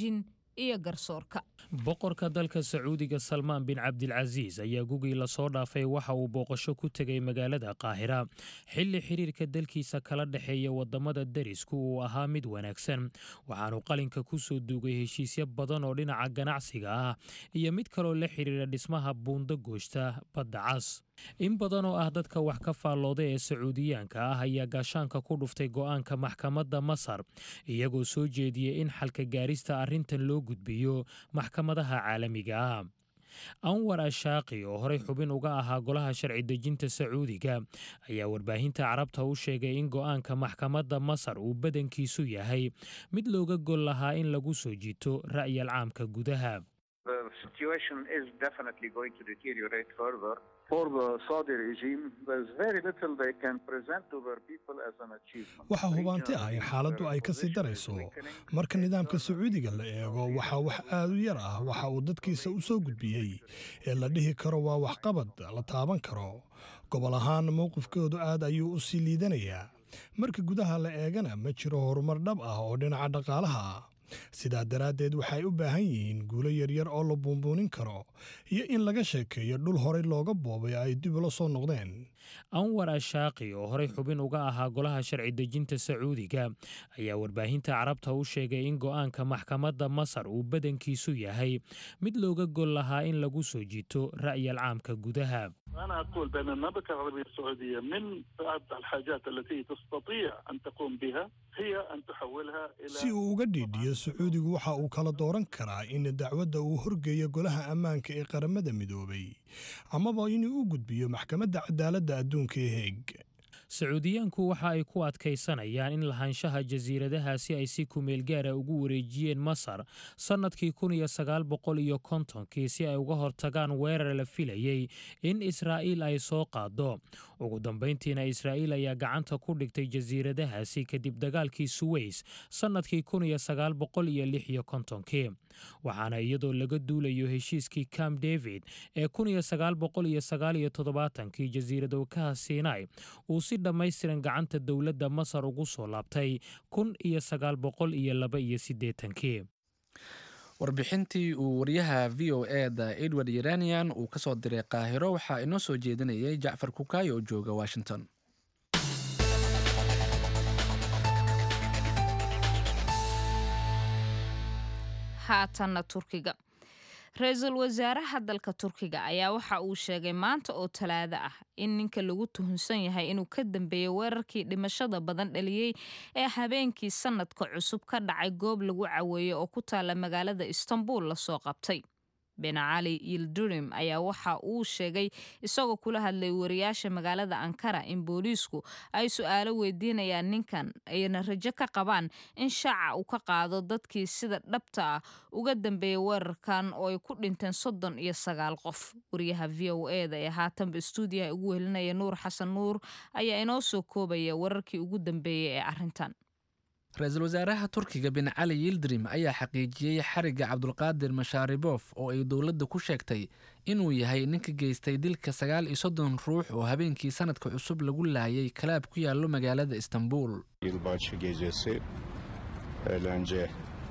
B: iyo garsoorka
Q: boqorka dalka sacuudiga salmaan bin cabdilcasiis ayaa gugii lasoo dhaafay waxa uu booqasho ku tegay magaalada qaahira xilli xiriirka dalkiisa kala dhexeeya wadamada derisku uu ahaa mid wanaagsan waxaanu qalinka ku soo duugay heshiisyo badan oo dhinaca ganacsiga ah iyo mid kaloo la xiriira dhismaha buundo gooshta badda cas in badan oo ah dadka wax ka faallooda ee sacuudiyaanka ah ayaa gaashaanka ku dhuftay go'aanka maxkamadda masar iyagoo soo jeediyey in xalka gaarista arrintan loo gudbiyo maxkamadaha caalamiga ah anwar ashaaqi oo horey xubin uga ahaa golaha sharci dejinta sacuudiga ayaa warbaahinta carabta u sheegay in go'aanka maxkamadda masar uu badankiisu yahay mid looga gol lahaa in lagu soo jito ra'yal caamka gudaha
S: The situation is definitely going to deteriorate further. For the Saudi regime, there's very little they can present to their people as an achievement.
T: waxaa hubaanti ah in xaaladdu ay ka sii darayso marka nidaamka sacuudiga la eego waxaa wax aad u yar ah waxa uu dadkiisa u soo gudbiyey ee la dhihi karo waa waxqabad la taaban karo gobol ahaan mowqifkoodu aad ayuu u sii liidanayaa marka gudaha la eegana ma jiro horumar dhab ah oo dhinaca dhaqaalaha ah sidaa daraaddeed waxay u baahan yihiin guulo yaryar oo la buunbuunin karo iyo in laga sheekeeyo dhul horey looga boobay ay dib ula soo noqdeen
Q: anwar ashaaqi oo horey xubin uga ahaa golaha sharci dejinta sacuudiga ayaa warbaahinta carabta u sheegay in go'aanka maxkamadda masar uu badankiisu yahay mid looga gol lahaa in lagu soo jito ra'yal caamka gudaha
U: أنا أقول بأن المملكة العربية السعودية من بعض الحاجات التي تستطيع أن تقوم بها هي أن تحولها إلى
T: si uu uga dhiidhiyo sacuudigu waxa uu kala dooran karaa in dacwadda uu horgeeyo golaha ammaanka ee qaramada midoobay amaba inuu u gudbiyo maxkamadda cadaaladda adduunka ee heeg
Q: sacuudiyaanku waxa ay ku adkaysanayaan in lahaanshaha jasiiradahaasi ay si kumeel gaara ugu wareejiyeen masar sannadkii kun iyo sagaal boqol iyo kontonkii si ay uga hortagaan weerar la filayey in israa'iil ay soo qaado ugu dambayntiina israa'iil ayaa gacanta ku dhigtay jasiiradahaasi kadib dagaalkii suweys sannadkii kun iyo sagaal boqol iyo lix iyo kontonkii waxaana iyadoo laga duulayo heshiiskii camp david ee kun iyo sagaal boqol iyo sagaal iyo toddobaatankii jasiiradowkaha sinai uu si dhammaystiran gacanta dowladda masar ugu soo laabtay kun iyo sagaal boqol iyo laba iyo siddeetankii
A: warbixintii uu wariyaha v o e da edward yeranian uu ka soo diray qaahiro waxaa inoo soo jeedinayay jacfar kukaayo oo jooga washington
B: haatanna turkiga ra-iisul wasaaraha dalka turkiga ayaa waxa uu sheegay maanta oo talaado ah in ninka lagu tuhunsan yahay inuu ka dambeeyey weerarkii dhimashada badan dhaliyey ee habeenkii sanadka cusub ka dhacay goob lagu caweeyey oo ku taala magaalada istanbul lasoo qabtay ben cali yildurim ayaa waxa uu sheegay isagoo kula hadlay wariyaasha magaalada ankara in booliisku ay su-aalo weydiinayaan ninkan ayna rajo ka qabaan in shaaca uu ka qaado dadkii sida dhabta ah uga dambeeyay weerarkan oo ay ku dhinteen soddon iyo sagaal qof wariyaha v o e da ee haatanba istuudiyaha ugu helinaya nuur xasan nuur ayaa inoo soo koobaya wararkii ugu dambeeyey ee arrintan
A: ra-iisul wasaaraha turkiga bin cali yildirim ayaa xaqiijiyey xarigga cabdulqaadir mashaaribof oo ay dowladda ku sheegtay inuu yahay ninka geystay dilka sagaal iyo soddon ruux oo habeenkii sanadka cusub lagu laayay kalaab ku yaallo magaalada istanbul
V: Yılbaşı gecesi eğlence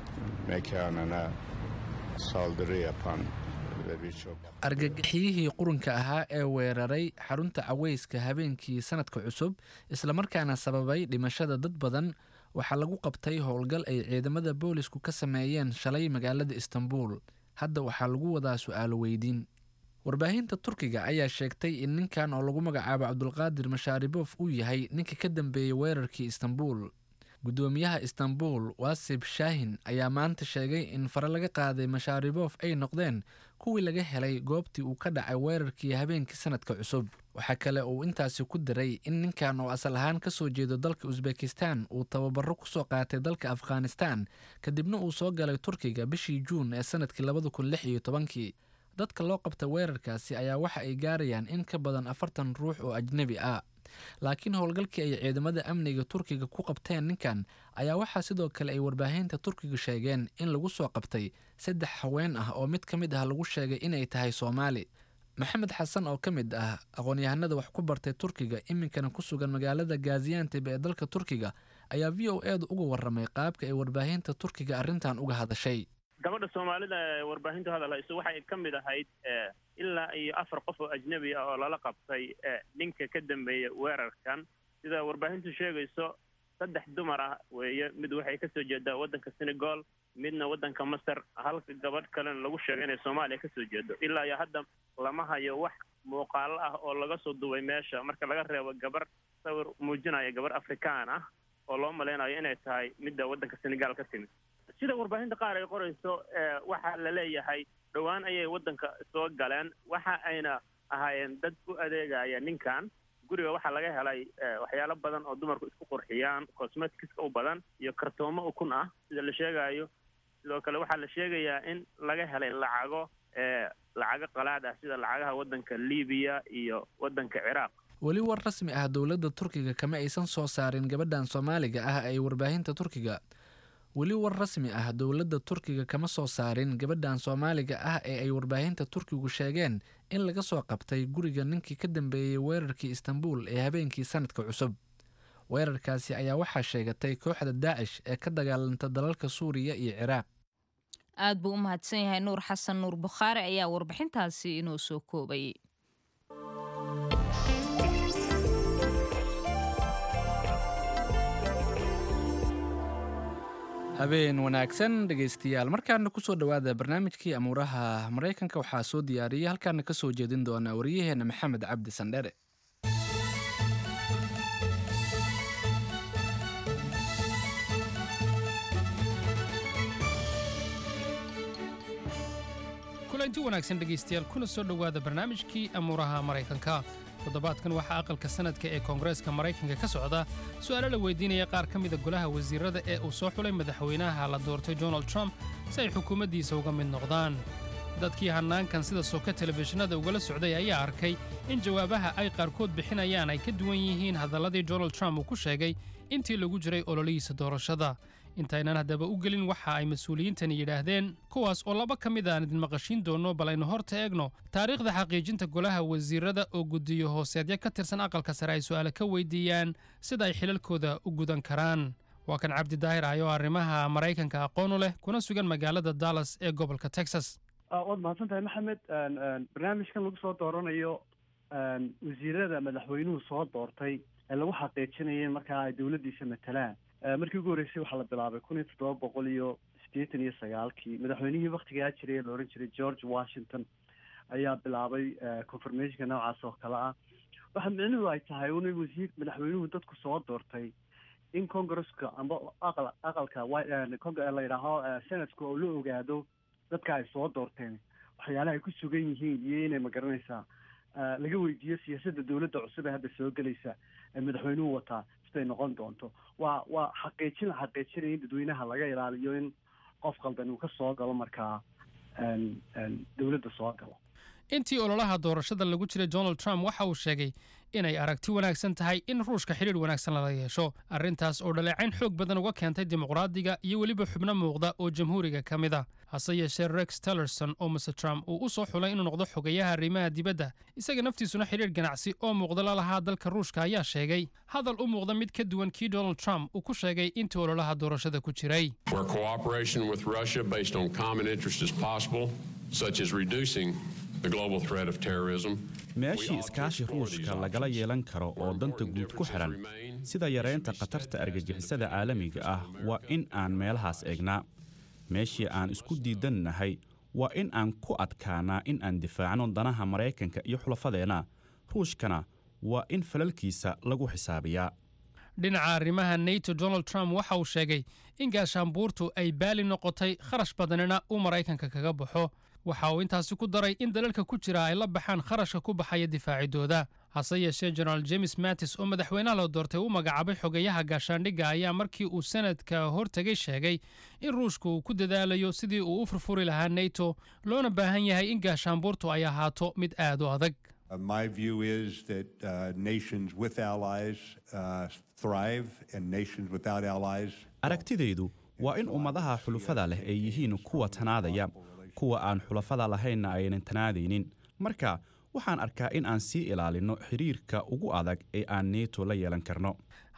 V: mekanına saldırı yapan ve birçok
A: argagixiyihii qurunka ahaa ee weeraray xarunta caweyska habeenkii sanadka cusub islamarkaana sababay dhimashada dad badan waxaa lagu qabtay howlgal ay ciidamada boolisku ka sameeyeen shalay magaalada istanbul hadda waxaa lagu wadaa su-aalo weydiin warbaahinta turkiga ayaa sheegtay in ninkan oo lagu magacaabo cabdulqaadir mashaaribof uu yahay ninka ka dambeeyey weerarkii istanbul guddoomiyaha istanbul wasib shaahin ayaa maanta sheegay in fare laga qaaday mashaaribof ay noqdeen kuwii laga helay goobtii uu ka dhacay weerarkii habeenkii sanadka cusub waxaa kale uu intaasi ku diray in ninkan oo asal ahaan ka soo jeedo dalka usbekistan uu tababaro kusoo qaatay dalka afghanistan kadibna uu soo galay turkiga bishii juun ee sanadkii labada kun lix iyo tobankii dadka loo qabta weerarkaasi ayaa waxa ay gaarayaan in ka badan afartan ruux oo ajnebi ah laakiin howlgalkii ay ciidamada amniga turkiga ku qabteen ninkan ayaa waxaa sidoo kale ay warbaahinta turkiga sheegeen in lagu soo qabtay saddex haween ah oo mid ka mid ah lagu sheegay inay tahay soomaali maxamed xasan oo ka mid ah aqoon-yahanada wax ku bartay turkiga iminkana ku sugan magaalada gazianteb ee dalka turkiga ayaa v o edu uga waramay qaabka ay warbaahinta turkiga arrintan uga hadashay
F: gabadha soomaalida ee warbaahintu hadal hayso waxay ka mid ahayd ilaa iyo afar qof oo ajnebi ah oo lala qabtay ninka ka dambeeya weerarkan sida warbaahintu sheegayso saddex dumar ah weeye mid waxay kasoo jeedaa waddanka senegal midna waddanka masar halka gabadh kalena lagu sheegay inay soomaaliya kasoo jeedo ilaa iyo hadda lama hayo wax muuqaalo ah oo laga soo duway meesha marka laga reebo gabar sawir muujinaya gabar afrikaan ah oo loo maleynayo inay tahay midda waddanka senegal ka timid sida warbaahinta qaar ay qorayso waxaa la leeyahay dhowaan ayay waddanka soo galeen waxa ayna ahaayeen dad u adeegaya ninkan guriga waxaa laga helay waxyaalo badan oo dumarku isku qurxiyaan cosmeticska u badan iyo kartoomo ukun ah sida la sheegayo sidoo kale waxaa la sheegayaa in laga helay lacago lacago qalaad ah sida lacagaha waddanka libiya iyo waddanka ciraaq
A: weli war rasmi ah dowladda turkiga kama aysan soo saarin gabadhan soomaaliga ah ee warbaahinta turkiga weli war rasmi ah dowladda turkiga kama soo saarin gabadhan soomaaliga ah ee ay warbaahinta turkigu sheegeen in laga soo qabtay guriga ninkii ka dambeeyey weerarkii istanbul ee habeenkii sanadka cusub weerarkaasi ayaa waxaa sheegatay kooxda daacish ee ka dagaalanta dalalka suuriya iyo ciraaq
B: aad buu u mahadsan yahay nuur xasan nuur bukhaari ayaa warbixintaasi inoo soo koobayay
A: habeen wanaagsan dhegaystayaal markaana kusoo dhowaada barnaamijkii amuuraha maraykanka waxaa soo diyaariyay halkaana ka soo jeedin doona waryaheena maxamed cabdi sandhere
G: kulanti wanaagsan dhegaystayaal kuna soo dhowaada barnaamijkii amuuraha maraykanka toddobaadkan waxaa aqalka sanadka ee koongareeska maraykanka ka socda su'aalo la weydiinaya qaar ka mida golaha wasiirada ee uu soo xulay madaxweynaha la doortay donald trump si ay xukuumaddiisa uga mid noqdaan dadkii hannaankan sida soka telefishinada ugala socday ayaa arkay in jawaabaha ay qaarkood bixinayaan ay ka duwan yihiin hadalladii donald trump uu ku sheegay intii lagu jiray ololihiisa doorashada intaynan haddaba u gelin waxa ay mas-uuliyiintani yidhaahdeen kuwaas oo laba ka mid aan idin maqashiin doonno bal aynu horta eegno taariikhda xaqiijinta golaha wasiirada oo guddiyo hooseedya ka tirsan aqalka sare ay su'aale ka weydiiyaan sida ay xilalkooda u gudan karaan waa kan cabdi daahir ah oo arrimaha maraykanka aqoon u leh kuna sugan magaalada dallas ee gobolka texas
W: waad mahadsan tahay maxamed barnaamijkan lagu soo dooranayo wasiirada madaxweynuhu soo doortay ee lagu xaqiijinaya markaa ay dowladdiisa matalaan markii ugu horreysay waxaa la bilaabay kun iyo toddoba boqol iyo siddeetan iyo sagaalkii madaxweynihii waktigaa jiray ee la odhan jiray george washington ayaa bilaabay confirmationka noocaas oo kale ah waxa micnuhu ay tahay un wasiir madaxweynuhu dadku soo doortay in congresska amba aqal aqalka la yidhaaho senatka oo la ogaado dadka ay soo doorteen waxyaalaha ay ku sugan yihiin iyo inay magaranaysaa laga weydiiyo siyaasadda dowladda cusub ee hadda soo gelaysa ee madaxweynuhu wataa siday noqon doonto waa waa xaqiijin la xaqiijinaya in dadweynaha laga ilaaliyo in qof qaldan uu ka soo galo markaa dowladda soo galo
G: intii ololaha doorashada lagu jiray donald trump waxa uu sheegay inay aragti wanaagsan tahay in ruushka xidhiir wanaagsan lala yeesho arrintaas oo dhaleecayn xoog badan uga keentay dimuqraadiga iyo weliba xubno muuqda oo jamhuuriga ka mid a hase yeeshee rex tillerson oo mr trump uu u soo xulay inuu noqdo xogayaha arrimaha dibadda isaga naftiisuna xidhiir ganacsi oo muuqda la lahaa dalka ruushka ayaa sheegay hadal u muuqda mid ka duwan kii donald trump uu ku sheegay intii ololaha doorashada ku jiray
X: where cooperation with Russia based on common interest is possible, such as reducing the global threat of terrorism.
Y: meeshii iskaashi ruushka lagala yeelan karo oo danta guud ku xidhan sida yareynta khatarta argagixisada caalamiga ah waa in aan meelahaas eegnaa meeshii aan isku diidannahay waa in aan ku adkaanaa in aan difaacno danaha maraykanka iyo xulafadeenna ruushkana waa in falalkiisa lagu xisaabiyaa
G: dhinaca arrimaha nato donald trump waxa uu sheegay in gaashaanbuurtu ay baali noqotay kharash badanina uu maraykanka kaga baxo waxa uu intaasi ku daray in dalalka ku jira ay la baxaan kharashka ku baxaya difaacidooda hase yeeshee generaal james mattis oo madaxweynaha la doortay u magacaabay xogeyaha gaashaandhigga ayaa markii uu sanadka hortegay sheegay in ruushka uu ku dadaalayo sidii uu u furfuri lahaa nato loona baahan yahay in gaashaanbuurtu ay ahaato mid aad u adag
Z: Uh, my view is that uh, nations with allies uh, thrive and nations without allies.
Y: aragtidaydu waa in ummadaha xulufada leh ay yihiin kuwa tanaadaya kuwa aan xulafada lahaynna aynan tanaadaynin marka waxaan arkaa in aan sii ilaalinno xidhiirka ugu adag ee aan neto la yeelan karno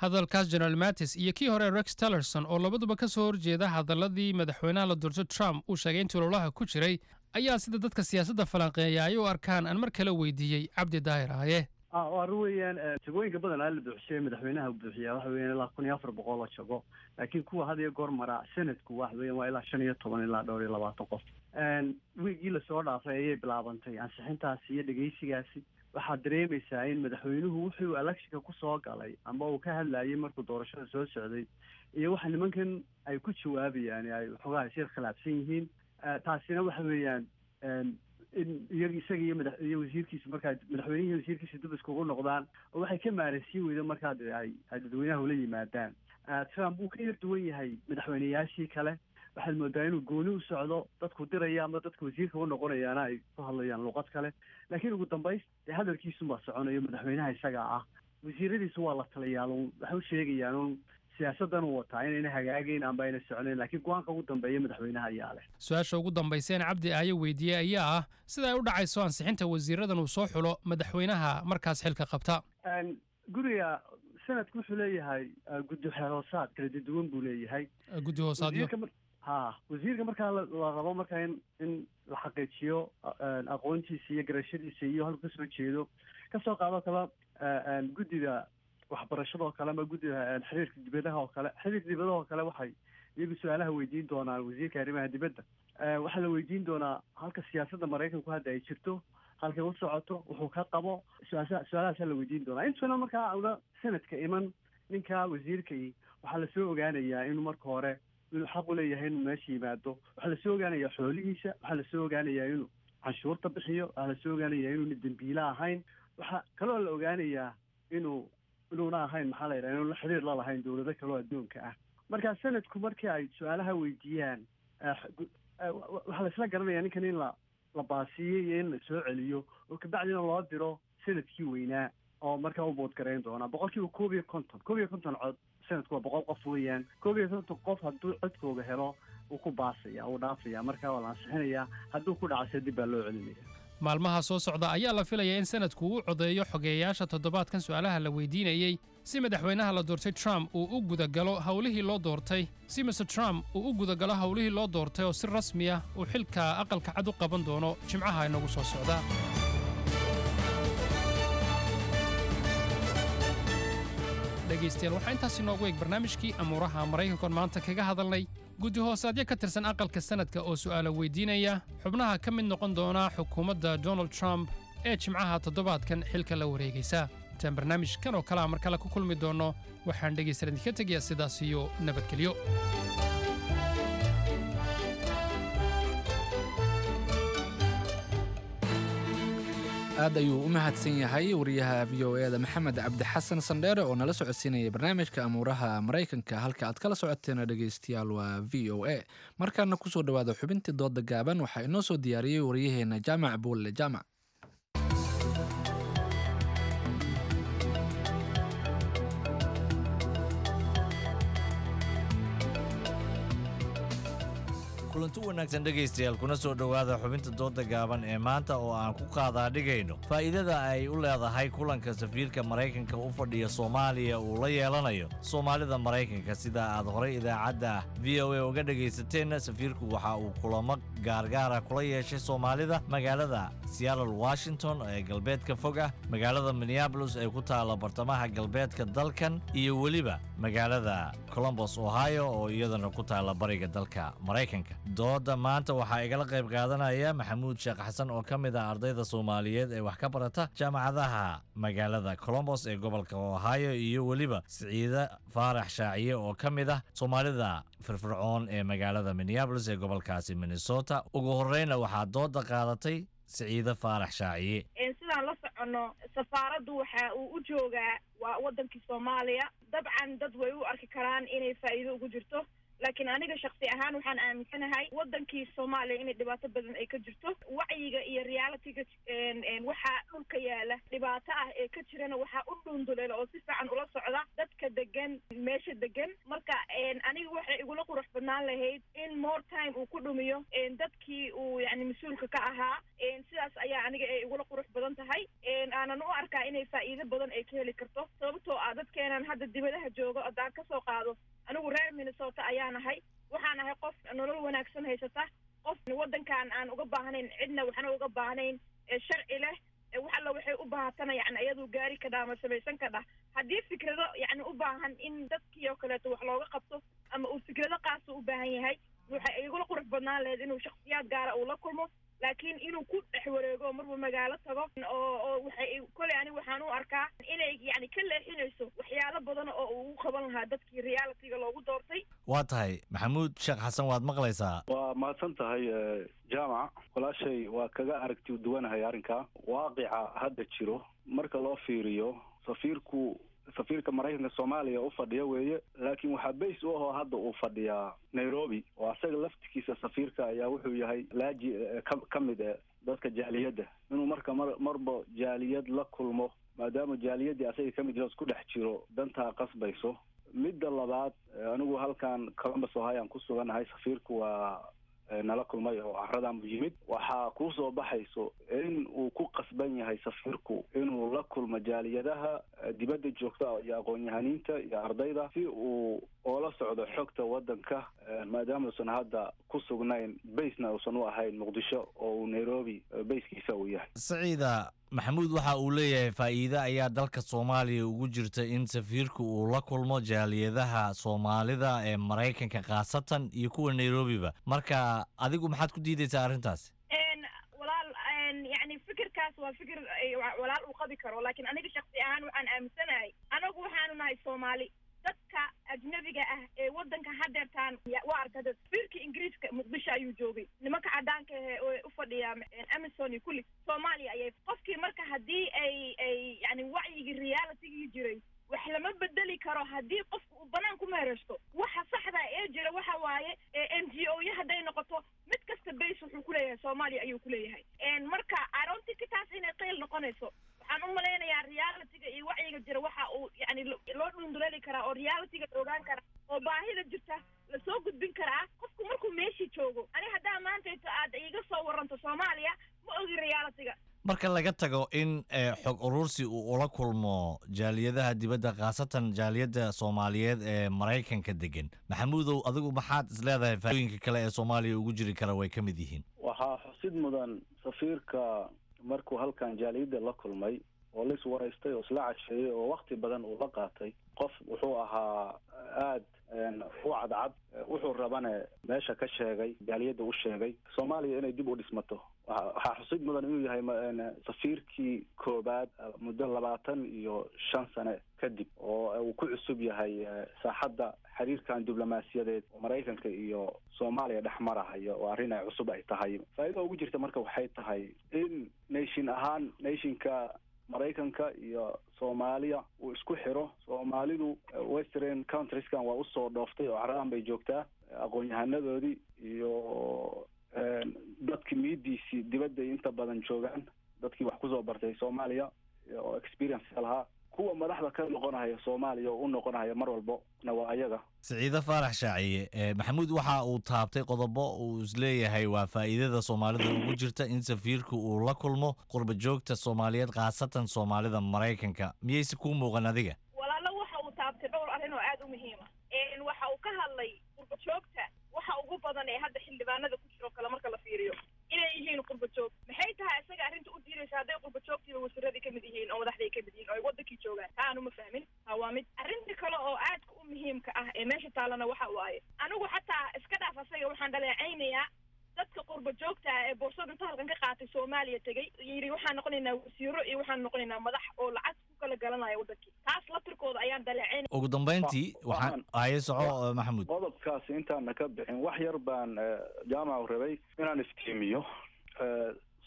G: hadalkaas general mattis iyo kii hore rex tillerson oo labaduba ka soo horjeeda hadaladii madaxweynaha la doorto trump uu sheegay intii ololaha ku jiray ayaa sida dadka siyaasadda falanqeeya ay u arkaan aan mar kale weydiiyey cabdi daahir aaye
W: ah waa arrin weeyaan eh, jagooyinka badanaa la buuxshay madaxweynaha uu buuxiyaa waxa weeyaan ilaa kun iyo afar boqol oo jago laakiin kuwa had iyo goor mara senadku waxa weeyaan waa ilaa shan iyo toban ilaa dhowr iyo labaatan qof Een, wiigii lasoo dhaafay ayay bilaabantay ansixintaasi iyo dhegeysigaasi waxaad dareemaysaa in madaxweynuhu wuxuu electionka kusoo galay ama uu ka hadlayay markuu doorashada soo socday iyo waxa nimankan ay ku jawaabayaan ay waxoogaa isir khilaafsan yihiin Eh, taasina waxa weeyaan een, in iyaga isaga iyo madax iyo wasiirkiisa markaa madaxweynihii iyo wasiirkiisa dib iskugu noqdaan oo waxay ka maaransiin weydo markaa de ay ay dadweynaha ula yimaadaan Eh, trump wuu ka yar duwan yahay madaxweyneyaashii kale waxaad moodaa inuu gooni u socdo dadku diraya ama dadka wasiirka u noqonayaana ay ku hadlayaan luqad kale laakiin ugu dambays dee hadalkiisunbaa soconayo madaxweynaha isaga ah wasiiradiisu waa la taliyaal un waxay u sheegayaan un siyaasadan uu wataa inayna hagaagayn amba ayna soconayn laakiin go-aanka ugu dambeeya madaxweynaha ayaa leh
G: su-aasha ugu dambayseen cabdi aaye weydiiyey ayaa ah sida ay u dhacayso ansixinta wasiiradan uu soo xulo madaxweynaha markaas xilka qabta
W: Een, guriga sanadku wuxuu leeyahay eh, guddi xeeroosaad kala duwan buu leeyahay
G: guddi hoosaadyo
W: wasiirka mar- ha wasiirka markaa la la rabo markaa in in la xaqiijiyo eh, aqoontiisa iyo garashadiisa iyo halku kasoo jeedo kasoo qaado kale eh, een, guddiga waxbarashada oo kale ama guddiga een, xiriirka dibadaha oo kale xiriirka dibadaha oo kale waxay iyagu su-aalaha weydiin doonaan wasiirka arrimaha dibadda Eh, waxaa la weydiin doonaa halka siyaasadda maraykanku hadda ay jirto halkay u socoto wuxuu ka qabo su-aasha su-aalahaasaa la weydiin doonaa intuna markaa una sanadka iman ninka wasiirkii waxaa lasoo ogaanayaa inuu marka hore inuu xaq u leeyahay inuu meesha yimaado waxaa lasoo ogaanayaa xoolihiisa waxaa lasoo ogaanayaa inuu canshuurta bixiyo waxaa lasoo ogaanayaa inuuna dembiile ahayn waxaa kaloo la ogaanayaa inuu inuuna ahayn maxaa la yidhaha inuuna xiriir la lahayn dowlado kaloo adduunka ah marka sanadku markii ay su-aalaha weydiiyaan eh, gu- eh, wa- wa- waxaa laisla garanayaa ninkan in la la baasiiyey iyo in la soo celiyo oo kabacdina loo diro sanadkii weynaa oo markaa u boodgarayn doona boqolkiiba koob iyo konton koob iyo konton cod sanadku waa boqol qof weeyaan koob iyo konton qof hadduu codkooga helo wuu ku baasaya wuu dhaafaya markaa waa la ansixinayaa hadduu ku dhacase dib baa loo celinaya
G: maalmaha soo socda ayaa la filayaa in sanadku uu codeeyo xogeeyayaasha toddobaadkan su'aalaha la weydiinayey si madaxweynaha la doortay trump uu u gudagalo howlihii loo doortay si mr trump uu u gudagalo howlihii loo doortay oo si rasmi ah uu xilka aqalka cad u qaban doono jimcaha inagu soo socda dhegaystayaal waxaa intaas inoogu eeg barnaamijkii amuuraha maraykankoon maanta kaga hadalnay guddi hoosaadyo ka tirsan aqalka sanadka oo su'aalo weydiinaya xubnaha ka mid noqon doona xukuumadda donald trump ee jimcaha toddobaadkan xilka la wareegaysa intaan barnaamijkan oo kalea mar kale ku kulmi doonno waxaan dhegaystayaal idinka tegayaa sidaas iyo nabadgelyo
A: aad ayuu u mahadsan yahay wariyaha v o eda maxamed cabdi xasan sandheere oo nala socodsiinaya barnaamijka amuuraha maraykanka halka aad kala socoteena dhegaystayaal waa v o a markaana kusoo dhowaada xubintii dooda gaaban waxaa inoo soo diyaariyey wariyaheena jaamac buulle jaamac
C: kulanti wanaagsan dhegaystayaal kuna soo dhowaada xubinta dooda gaaban ee maanta oo aan ku qaadaa dhigayno faa'iidada ay u leedahay kulanka safiirka maraykanka u fadhiya soomaaliya uu la yeelanayo soomaalida maraykanka sida aad horay idaacadda v o a uga dhegaysateen safiirku waxa uu kulamo gaargaara kula yeeshay soomaalida magaalada seattle washington ee galbeedka fog ah magaalada minneabolis ee ku taalla bartamaha galbeedka dalkan iyo weliba magaalada colombos ohio oo iyadana ku taalla bariga dalka maraykanka dooda maanta waxaa igala qayb qaadanaya maxamuud sheekh xasan oo ka mid ah ardayda soomaaliyeed ee wax ka barata jaamacadaha magaalada colombos ee gobolka ohio iyo weliba siciide faarax shaaciye oo ka mid ah soomaalida firfircoon ee magaalada minneabolis ee gobolkaasi minnesota ugu horreyna waxaa dooda qaadatay siciide faarax shaaciye
D: sidaan la soconno safaaraddu waxa uu u joogaa waa wadankii soomaaliya dabcan dad way u arki karaan inay faa'iido ugu jirto laakiin aniga shaksi ahaan waxaan aaminsanahay wadankii soomaaliya inay dhibaato badan ay ka jirto wacyiga iyo realityga waxaa dhulka yaala dhibaato ah ee ka jirana waxaa u dhunduleela oo si fiican ula socda dadka degan meesha degan marka aniga waxay igula qurux badnaan lahayd in more time uu ku dhumiyo dadkii uu yani mas-uulka ka ahaa sidaas ayaa aniga ay igula qurux badan tahay aanan u arkaa inay faa'iido badan ay ka heli karto sababtoo ah dadkeenan hadda dibadaha jooga haddaan kasoo qaado anigu reer minnesota ayaan ahay waxaan ahay qof nolol wanaagsan haysata qof wadankan aan uga baahnayn cidna waxna uga baahnayn sharci leh wax alla waxay u baahatana yani ayaduu gaari kadhaa ama samaysan kadhah haddii fikrado yani u baahan in dadkii oo kaleeto wax looga qabto ama uu fikrado qaasa u baahan yahay waxay igula qurux badnaan lahayd inuu shaksiyaad gaara uu la kulmo laakiin inuu ku dhex wareego marba magaalo tago oo oo waxay koley ani waxaan u arkaa inay yani ka leexinayso waxyaalo badan oo uu u qaban lahaa dadkii realityga loogu doortay
C: waa tahay maxamuud sheekh xasan waad maqlaysaa
E: waa mahadsan tahay jaamac walaashay waa kaga aragti duwanahay arrinka waaqica hadda jiro marka loo fiiriyo safiirku safiirka maraykanka soomaaliya u fadhiya weeye laakiin waxaa bays u ahoo hadda uu fadhiyaa nairobi oo asaga laftigiisa safiirka ayaa wuxuu yahay laaji ka ka mid e dadka jaaliyadda inuu marka mar marba jaaliyad la kulmo maadaama jaaliyaddii asaga ka mid yaho isku dhex jiro dantaa qasbayso midda labaad anigu halkan columbus ohio aan ku suganahay safiirku waa nala kulmay oo caradan bu yimid waxaa kuu soo baxayso in uu ku qasban yahay safiirku inuu la kulmo jaaliyadaha dibadda joogta iyo aqoon-yahaniinta iyo ardayda si uu oola socdo xogta waddanka maadaama uusan hadda ku sugnayn baysna uusan u ahayn muqdisho oo uu nairobi bayskiisa uu yahay
C: saciida maxamuud waxa uu leeyahay faa'iide ayaa dalka soomaaliya ugu jirta in safiirku uu la kulmo jaaliyadaha soomaalida ee maraykanka khaasatan iyo kuwa nairobiba marka adigu maxaad ku diidaysaa arrintaas
D: walaal yani fikirkaas waa fikir walaal uu qabi karo laakiin aniga shaksi ahaan waxaan aaminsanahay anagu waxaanu nahay soomaali dadka ajnabiga ah ee wadanka hadeertaan waa arkada safiirka ingiriiska muqdisho ayuu joogay nimanka cadaanka ahe oo u fadhiya amazon iyo kulli soomaaliya ayay qofkii marka haddii ay ay yani wacyigii realitygii jiray wax lama bedeli karo haddii qofka uu banaan ku meereysto waxa saxda ee jira waxa waaye n g o ya hadday noqoto mid kasta base wuxuu kuleeyahay soomaaliya ayuu kuleeyahay marka aroontika taas inay qeyl noqonayso waxaan u malaynayaa realityga iyo wacyiga jira waxa uu yani loo dhunduleeli karaa oo realityga la ogaan karaa oo baahida jirta lasoo gudbin karaa qofku markuu meeshii joogo ani haddaa maantayto aad iiga soo waranto soomaaliya ma ogi realityga
C: marka laga tago in xog urursi uu ula kulmo jaaliyadaha dibadda khaasatan jaaliyadda soomaaliyeed ee maraykanka degan maxamuudow adigu maxaad isleedahay faaiidooyinka kale ee soomaaliya ugu jiri kara way ka mid yihiin
E: waxaa xusid mudan safiirka markuu halkan jaaliyadda la kulmay oo la iswaraystay oo isla casheeyey oo wakti badan uu la qaatay qof wuxuu ahaa aad u cadcad wuxuu rabane meesha ka sheegay jaaliyadda u sheegay soomaaliya inay dib u dhismato waxaa xusid mudan inuu yahay safiirkii koobaad muddo labaatan iyo shan sane kadib oo uu ku cusub yahay saaxadda xiriirkan diblomaasiyadeed oo maraykanka iyo soomaaliya dhex marahayo oo arrin ay cusub ay tahay faa'iida ugu jirta marka waxay tahay in nation ahaan nationka maraykanka iyo soomaaliya uu isku xiro soomaalidu western countrieskan waa usoo dhooftay oo caradan bay joogtaa aqoon-yahanadoodii iyo dadki miidiisii dibadday inta badan joogaan dadkii wax kusoo bartay soomaaliya oo experience lahaa kuwa madaxda ka noqonaya soomaaliya oo u noqonaya mar walbo na waa ayaga
C: siciide faarax shaaciye maxamuud waxa uu taabtay qodobo uu isleeyahay waa faa'iidada soomaalida ugu jirta in safiirku uu la kulmo qurba joogta soomaaliyeed khaasatan soomaalida maraykanka miyayse kuu muuqan adiga
D: walaalo waxa uu taabtay dhowr arrin oo aada u muhiima waxa uu ka hadlay qurba joogta waxa ugu badan ee hadda xildhibaanada ku jiro kale marka la fiiriyo inay yihiin qurba joog maxay tahay isaga arrinta u diidaysa hadday qurba joogtiiba wasiiradii kamid yihiin oo madaxday kamid yihiin oo ay wadankii joogaan taa aanu ma fahmin taa waa mid arrinta kale oo aadka u muhiimka ah ee meesha taalana waxa waaye anigu xataa iska dhaaf asaga waxaan dhaleecaynayaa dadka qurba joogta ah ee boorsada inta halkan ka qaatay soomaaliya tegey yidhi waxaan noqonaynaa wasiiro iyo waxaan noqonaynaa madax oo lacag ku kala galanaya wadankii taas laftirkooda ayaan dhaleecayn
C: ugu dambayntii waxaan haye soco maxamuud
E: qodobkaasi intaana ka bixin wax yar baan jaamacu rabay inaan iftiimiyo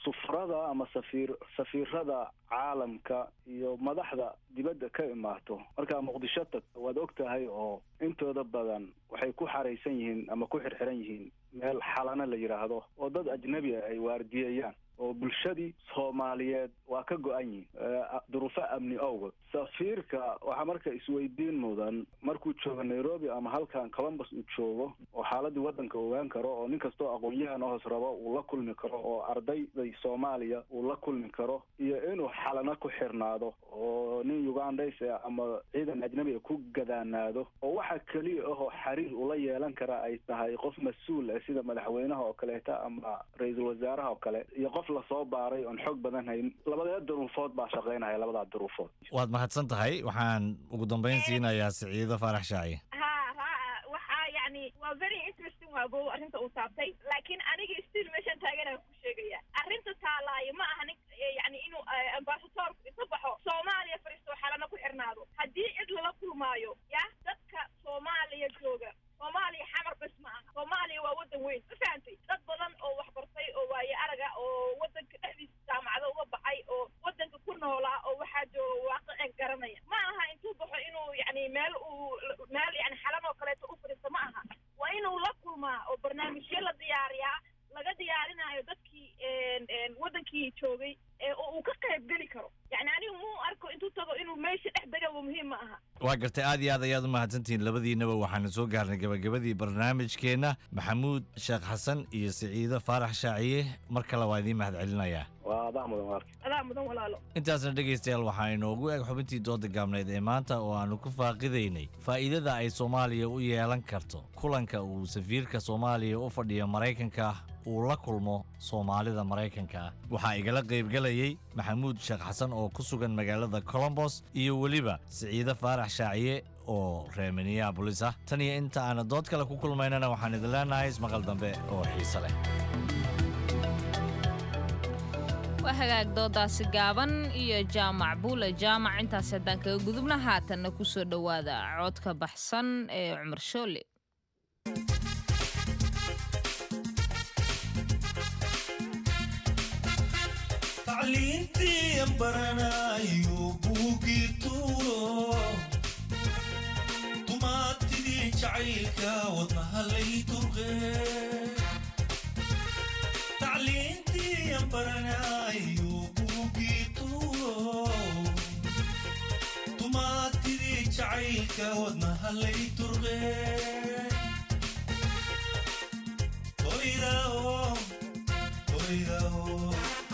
E: sufrada ama safiir safiirada caalamka iyo madaxda dibadda ka imaato markaa muqdisho tagto waad og tahay oo intooda badan waxay ku xaraysan yihiin ama ku xirxiran yihiin meel xalana la yidhaahdo oo dad ajnabi ah ay waardiyayaan oo bulshadii soomaaliyeed waa ka go-an yihin duruufo amni owgood safiirka waxaa marka isweydiin mudan markuu joogo nairobi ama halkan columbus uu joogo oo xaaladii waddanka ogaan karo oo nin kastoo aqoon-yahan hoos rabo uu la kulmi karo oo ardayday soomaaliya uu la kulmi karo iyo inuu xalana ku xirnaado oo nin ugandays ama ciidan ajnabiga ku gadaanaado oo waxa keliya ahoo xiriir ula yeelan kara ay tahay qof mas-uul ah sida madaxweynaha oo kaleeta ama ra-iisul wasaaraha oo kale iyo qof lasoo baaray oon xoog badan hayn labadee duruufood baa shaqaynaya labadaa duruufood
C: waad mahadsan tahay waxaan ugu dambayn siinayaa siciido faarax shaaci
D: ha ha waxaa yani waa very interesting waa go arrinta uu taabtay laakiin aniga still meeshan taaganaan ku sheegaya arrinta taalaayo ma aha nin yani inuu ambasadoorku isa baxo soomaaliya fariisto xalana ku xirnaado haddii cid lala kulmaayo ya dadka soomaaliya jooga soomaaliya xamar bes ma aha soomaaliya waa waddan weyn ma fahantay dad badan oo waxbartay oo waaye araga oo waddanka dhexdiisa jaamacado uga baxay oo waddanka ku noolaa oo waxaa jooga waaqicin garanaya ma aha intuu baxo inuu yani meel uu meel yani xalan oo kaleeto u fadhiisto ma aha waa inuu la kulmaa oo barnaamijyo la diyaariyaa laga diyaarinaayo dadkii waddankii joogay oo uu ka qayb geli karo yani anigu muu arko intuu tago inuu meesha dhex degaba muhiim ma aha
C: waa gartay aad iyo aad ayaad u mahadsantihiin labadiinaba waxaanu soo gaarnay gabagabadii barnaamijkeenna maxamuud sheekh xasan iyo siciido faarax shaaciye mar kale waa idiin mahad celinayaa
E: waa adaa mudan waarki
D: adaa mudan walaalo
C: intaasna dhegaystayaal waxaa inoogu eg xubintii dooda gaabneed ee maanta oo aannu ku faaqidaynay faa'iidada ay soomaaliya u yeelan karto kulanka uu safiirka soomaaliya u fadhiyo maraykanka uu la kulmo soomaalida maraykanka ah waxaa igala qaybgelayey maxamuud sheekh xasan oo ku sugan magaalada colombos iyo weliba siciide faarax shaaciye oo reer minneabolis ah tan iyo inta aana dood kale ku kulmaynana waxaan idin leenahay ismaqal dambe oo xiise leh
B: waa hagaag doodaasi gaaban iyo jaamac buule jaamac intaas haddaan kaga gudubna haatanna ku soo dhowaada codka baxsan ee cumar shoole
H: tacliintii baranayo buugii tuuro dumaatidii jacaylka wadnaha lay durqe tacliintii baranayo buugii tuuro dumaatidii jacaylka wadnaha lay durqe toydao toydao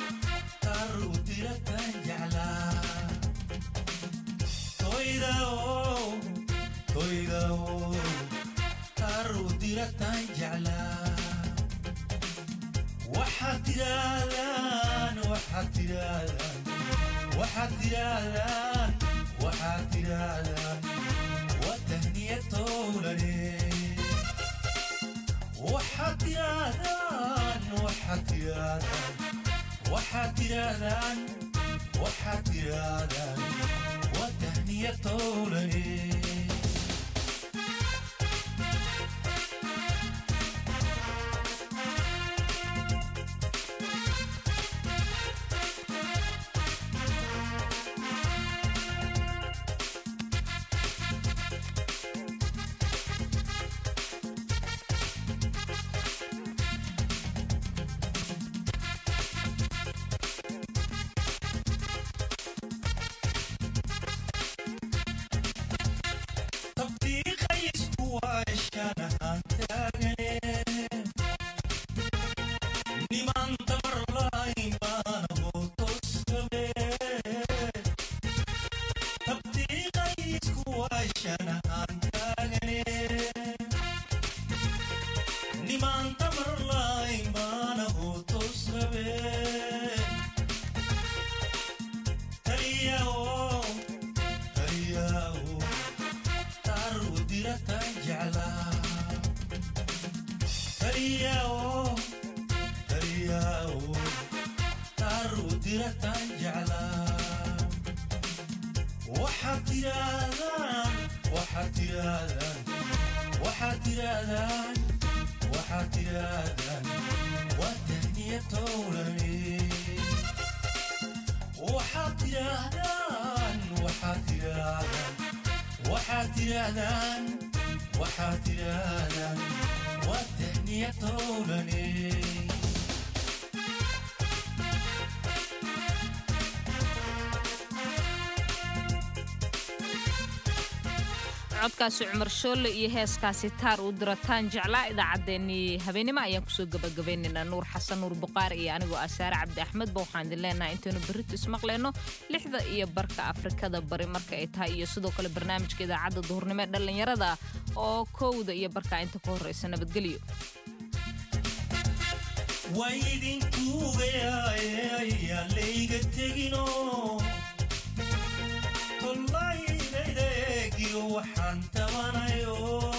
H: waxaad tirahdaan waxaad tirahdaan waxaad tirahdaan waxaad tirahdaan waa tahniyad towlane waxaad tirahdaan waxaad tirahdaan waxaad tirahdaan waxaad tirahdaan waa tahniyad towlane waxaad tirahdaan waxaad tirahdaan waa tahniya tahniya towlani waxaad tidhaahdaan waxaad tidhaahdaan waxaad tidhaahdaan waxaad tidhaahdaan waa tahniya towlani
B: codkaasi cumar shoolle iyo heeskaasi taar uu dirataan jeclaa idaacaddeenii habeenimo ayaan kusoo gabagabaynaynaa nuur xasan nuur buqaari iyo anigoo asaare cabdi axmedba waxaan idin leenahay intaynu berrito ismaqlayno lixda iyo barka afrikada bari marka ay tahay iyo sidoo kale barnaamijka idaacadda duhurnimo ee dhallinyarada oo kowda iyo barka inta ka horreysa nabadgelyo
H: waydinkuugayaayaan layga tegino kollaynaydaygiyo waxaan tabanayo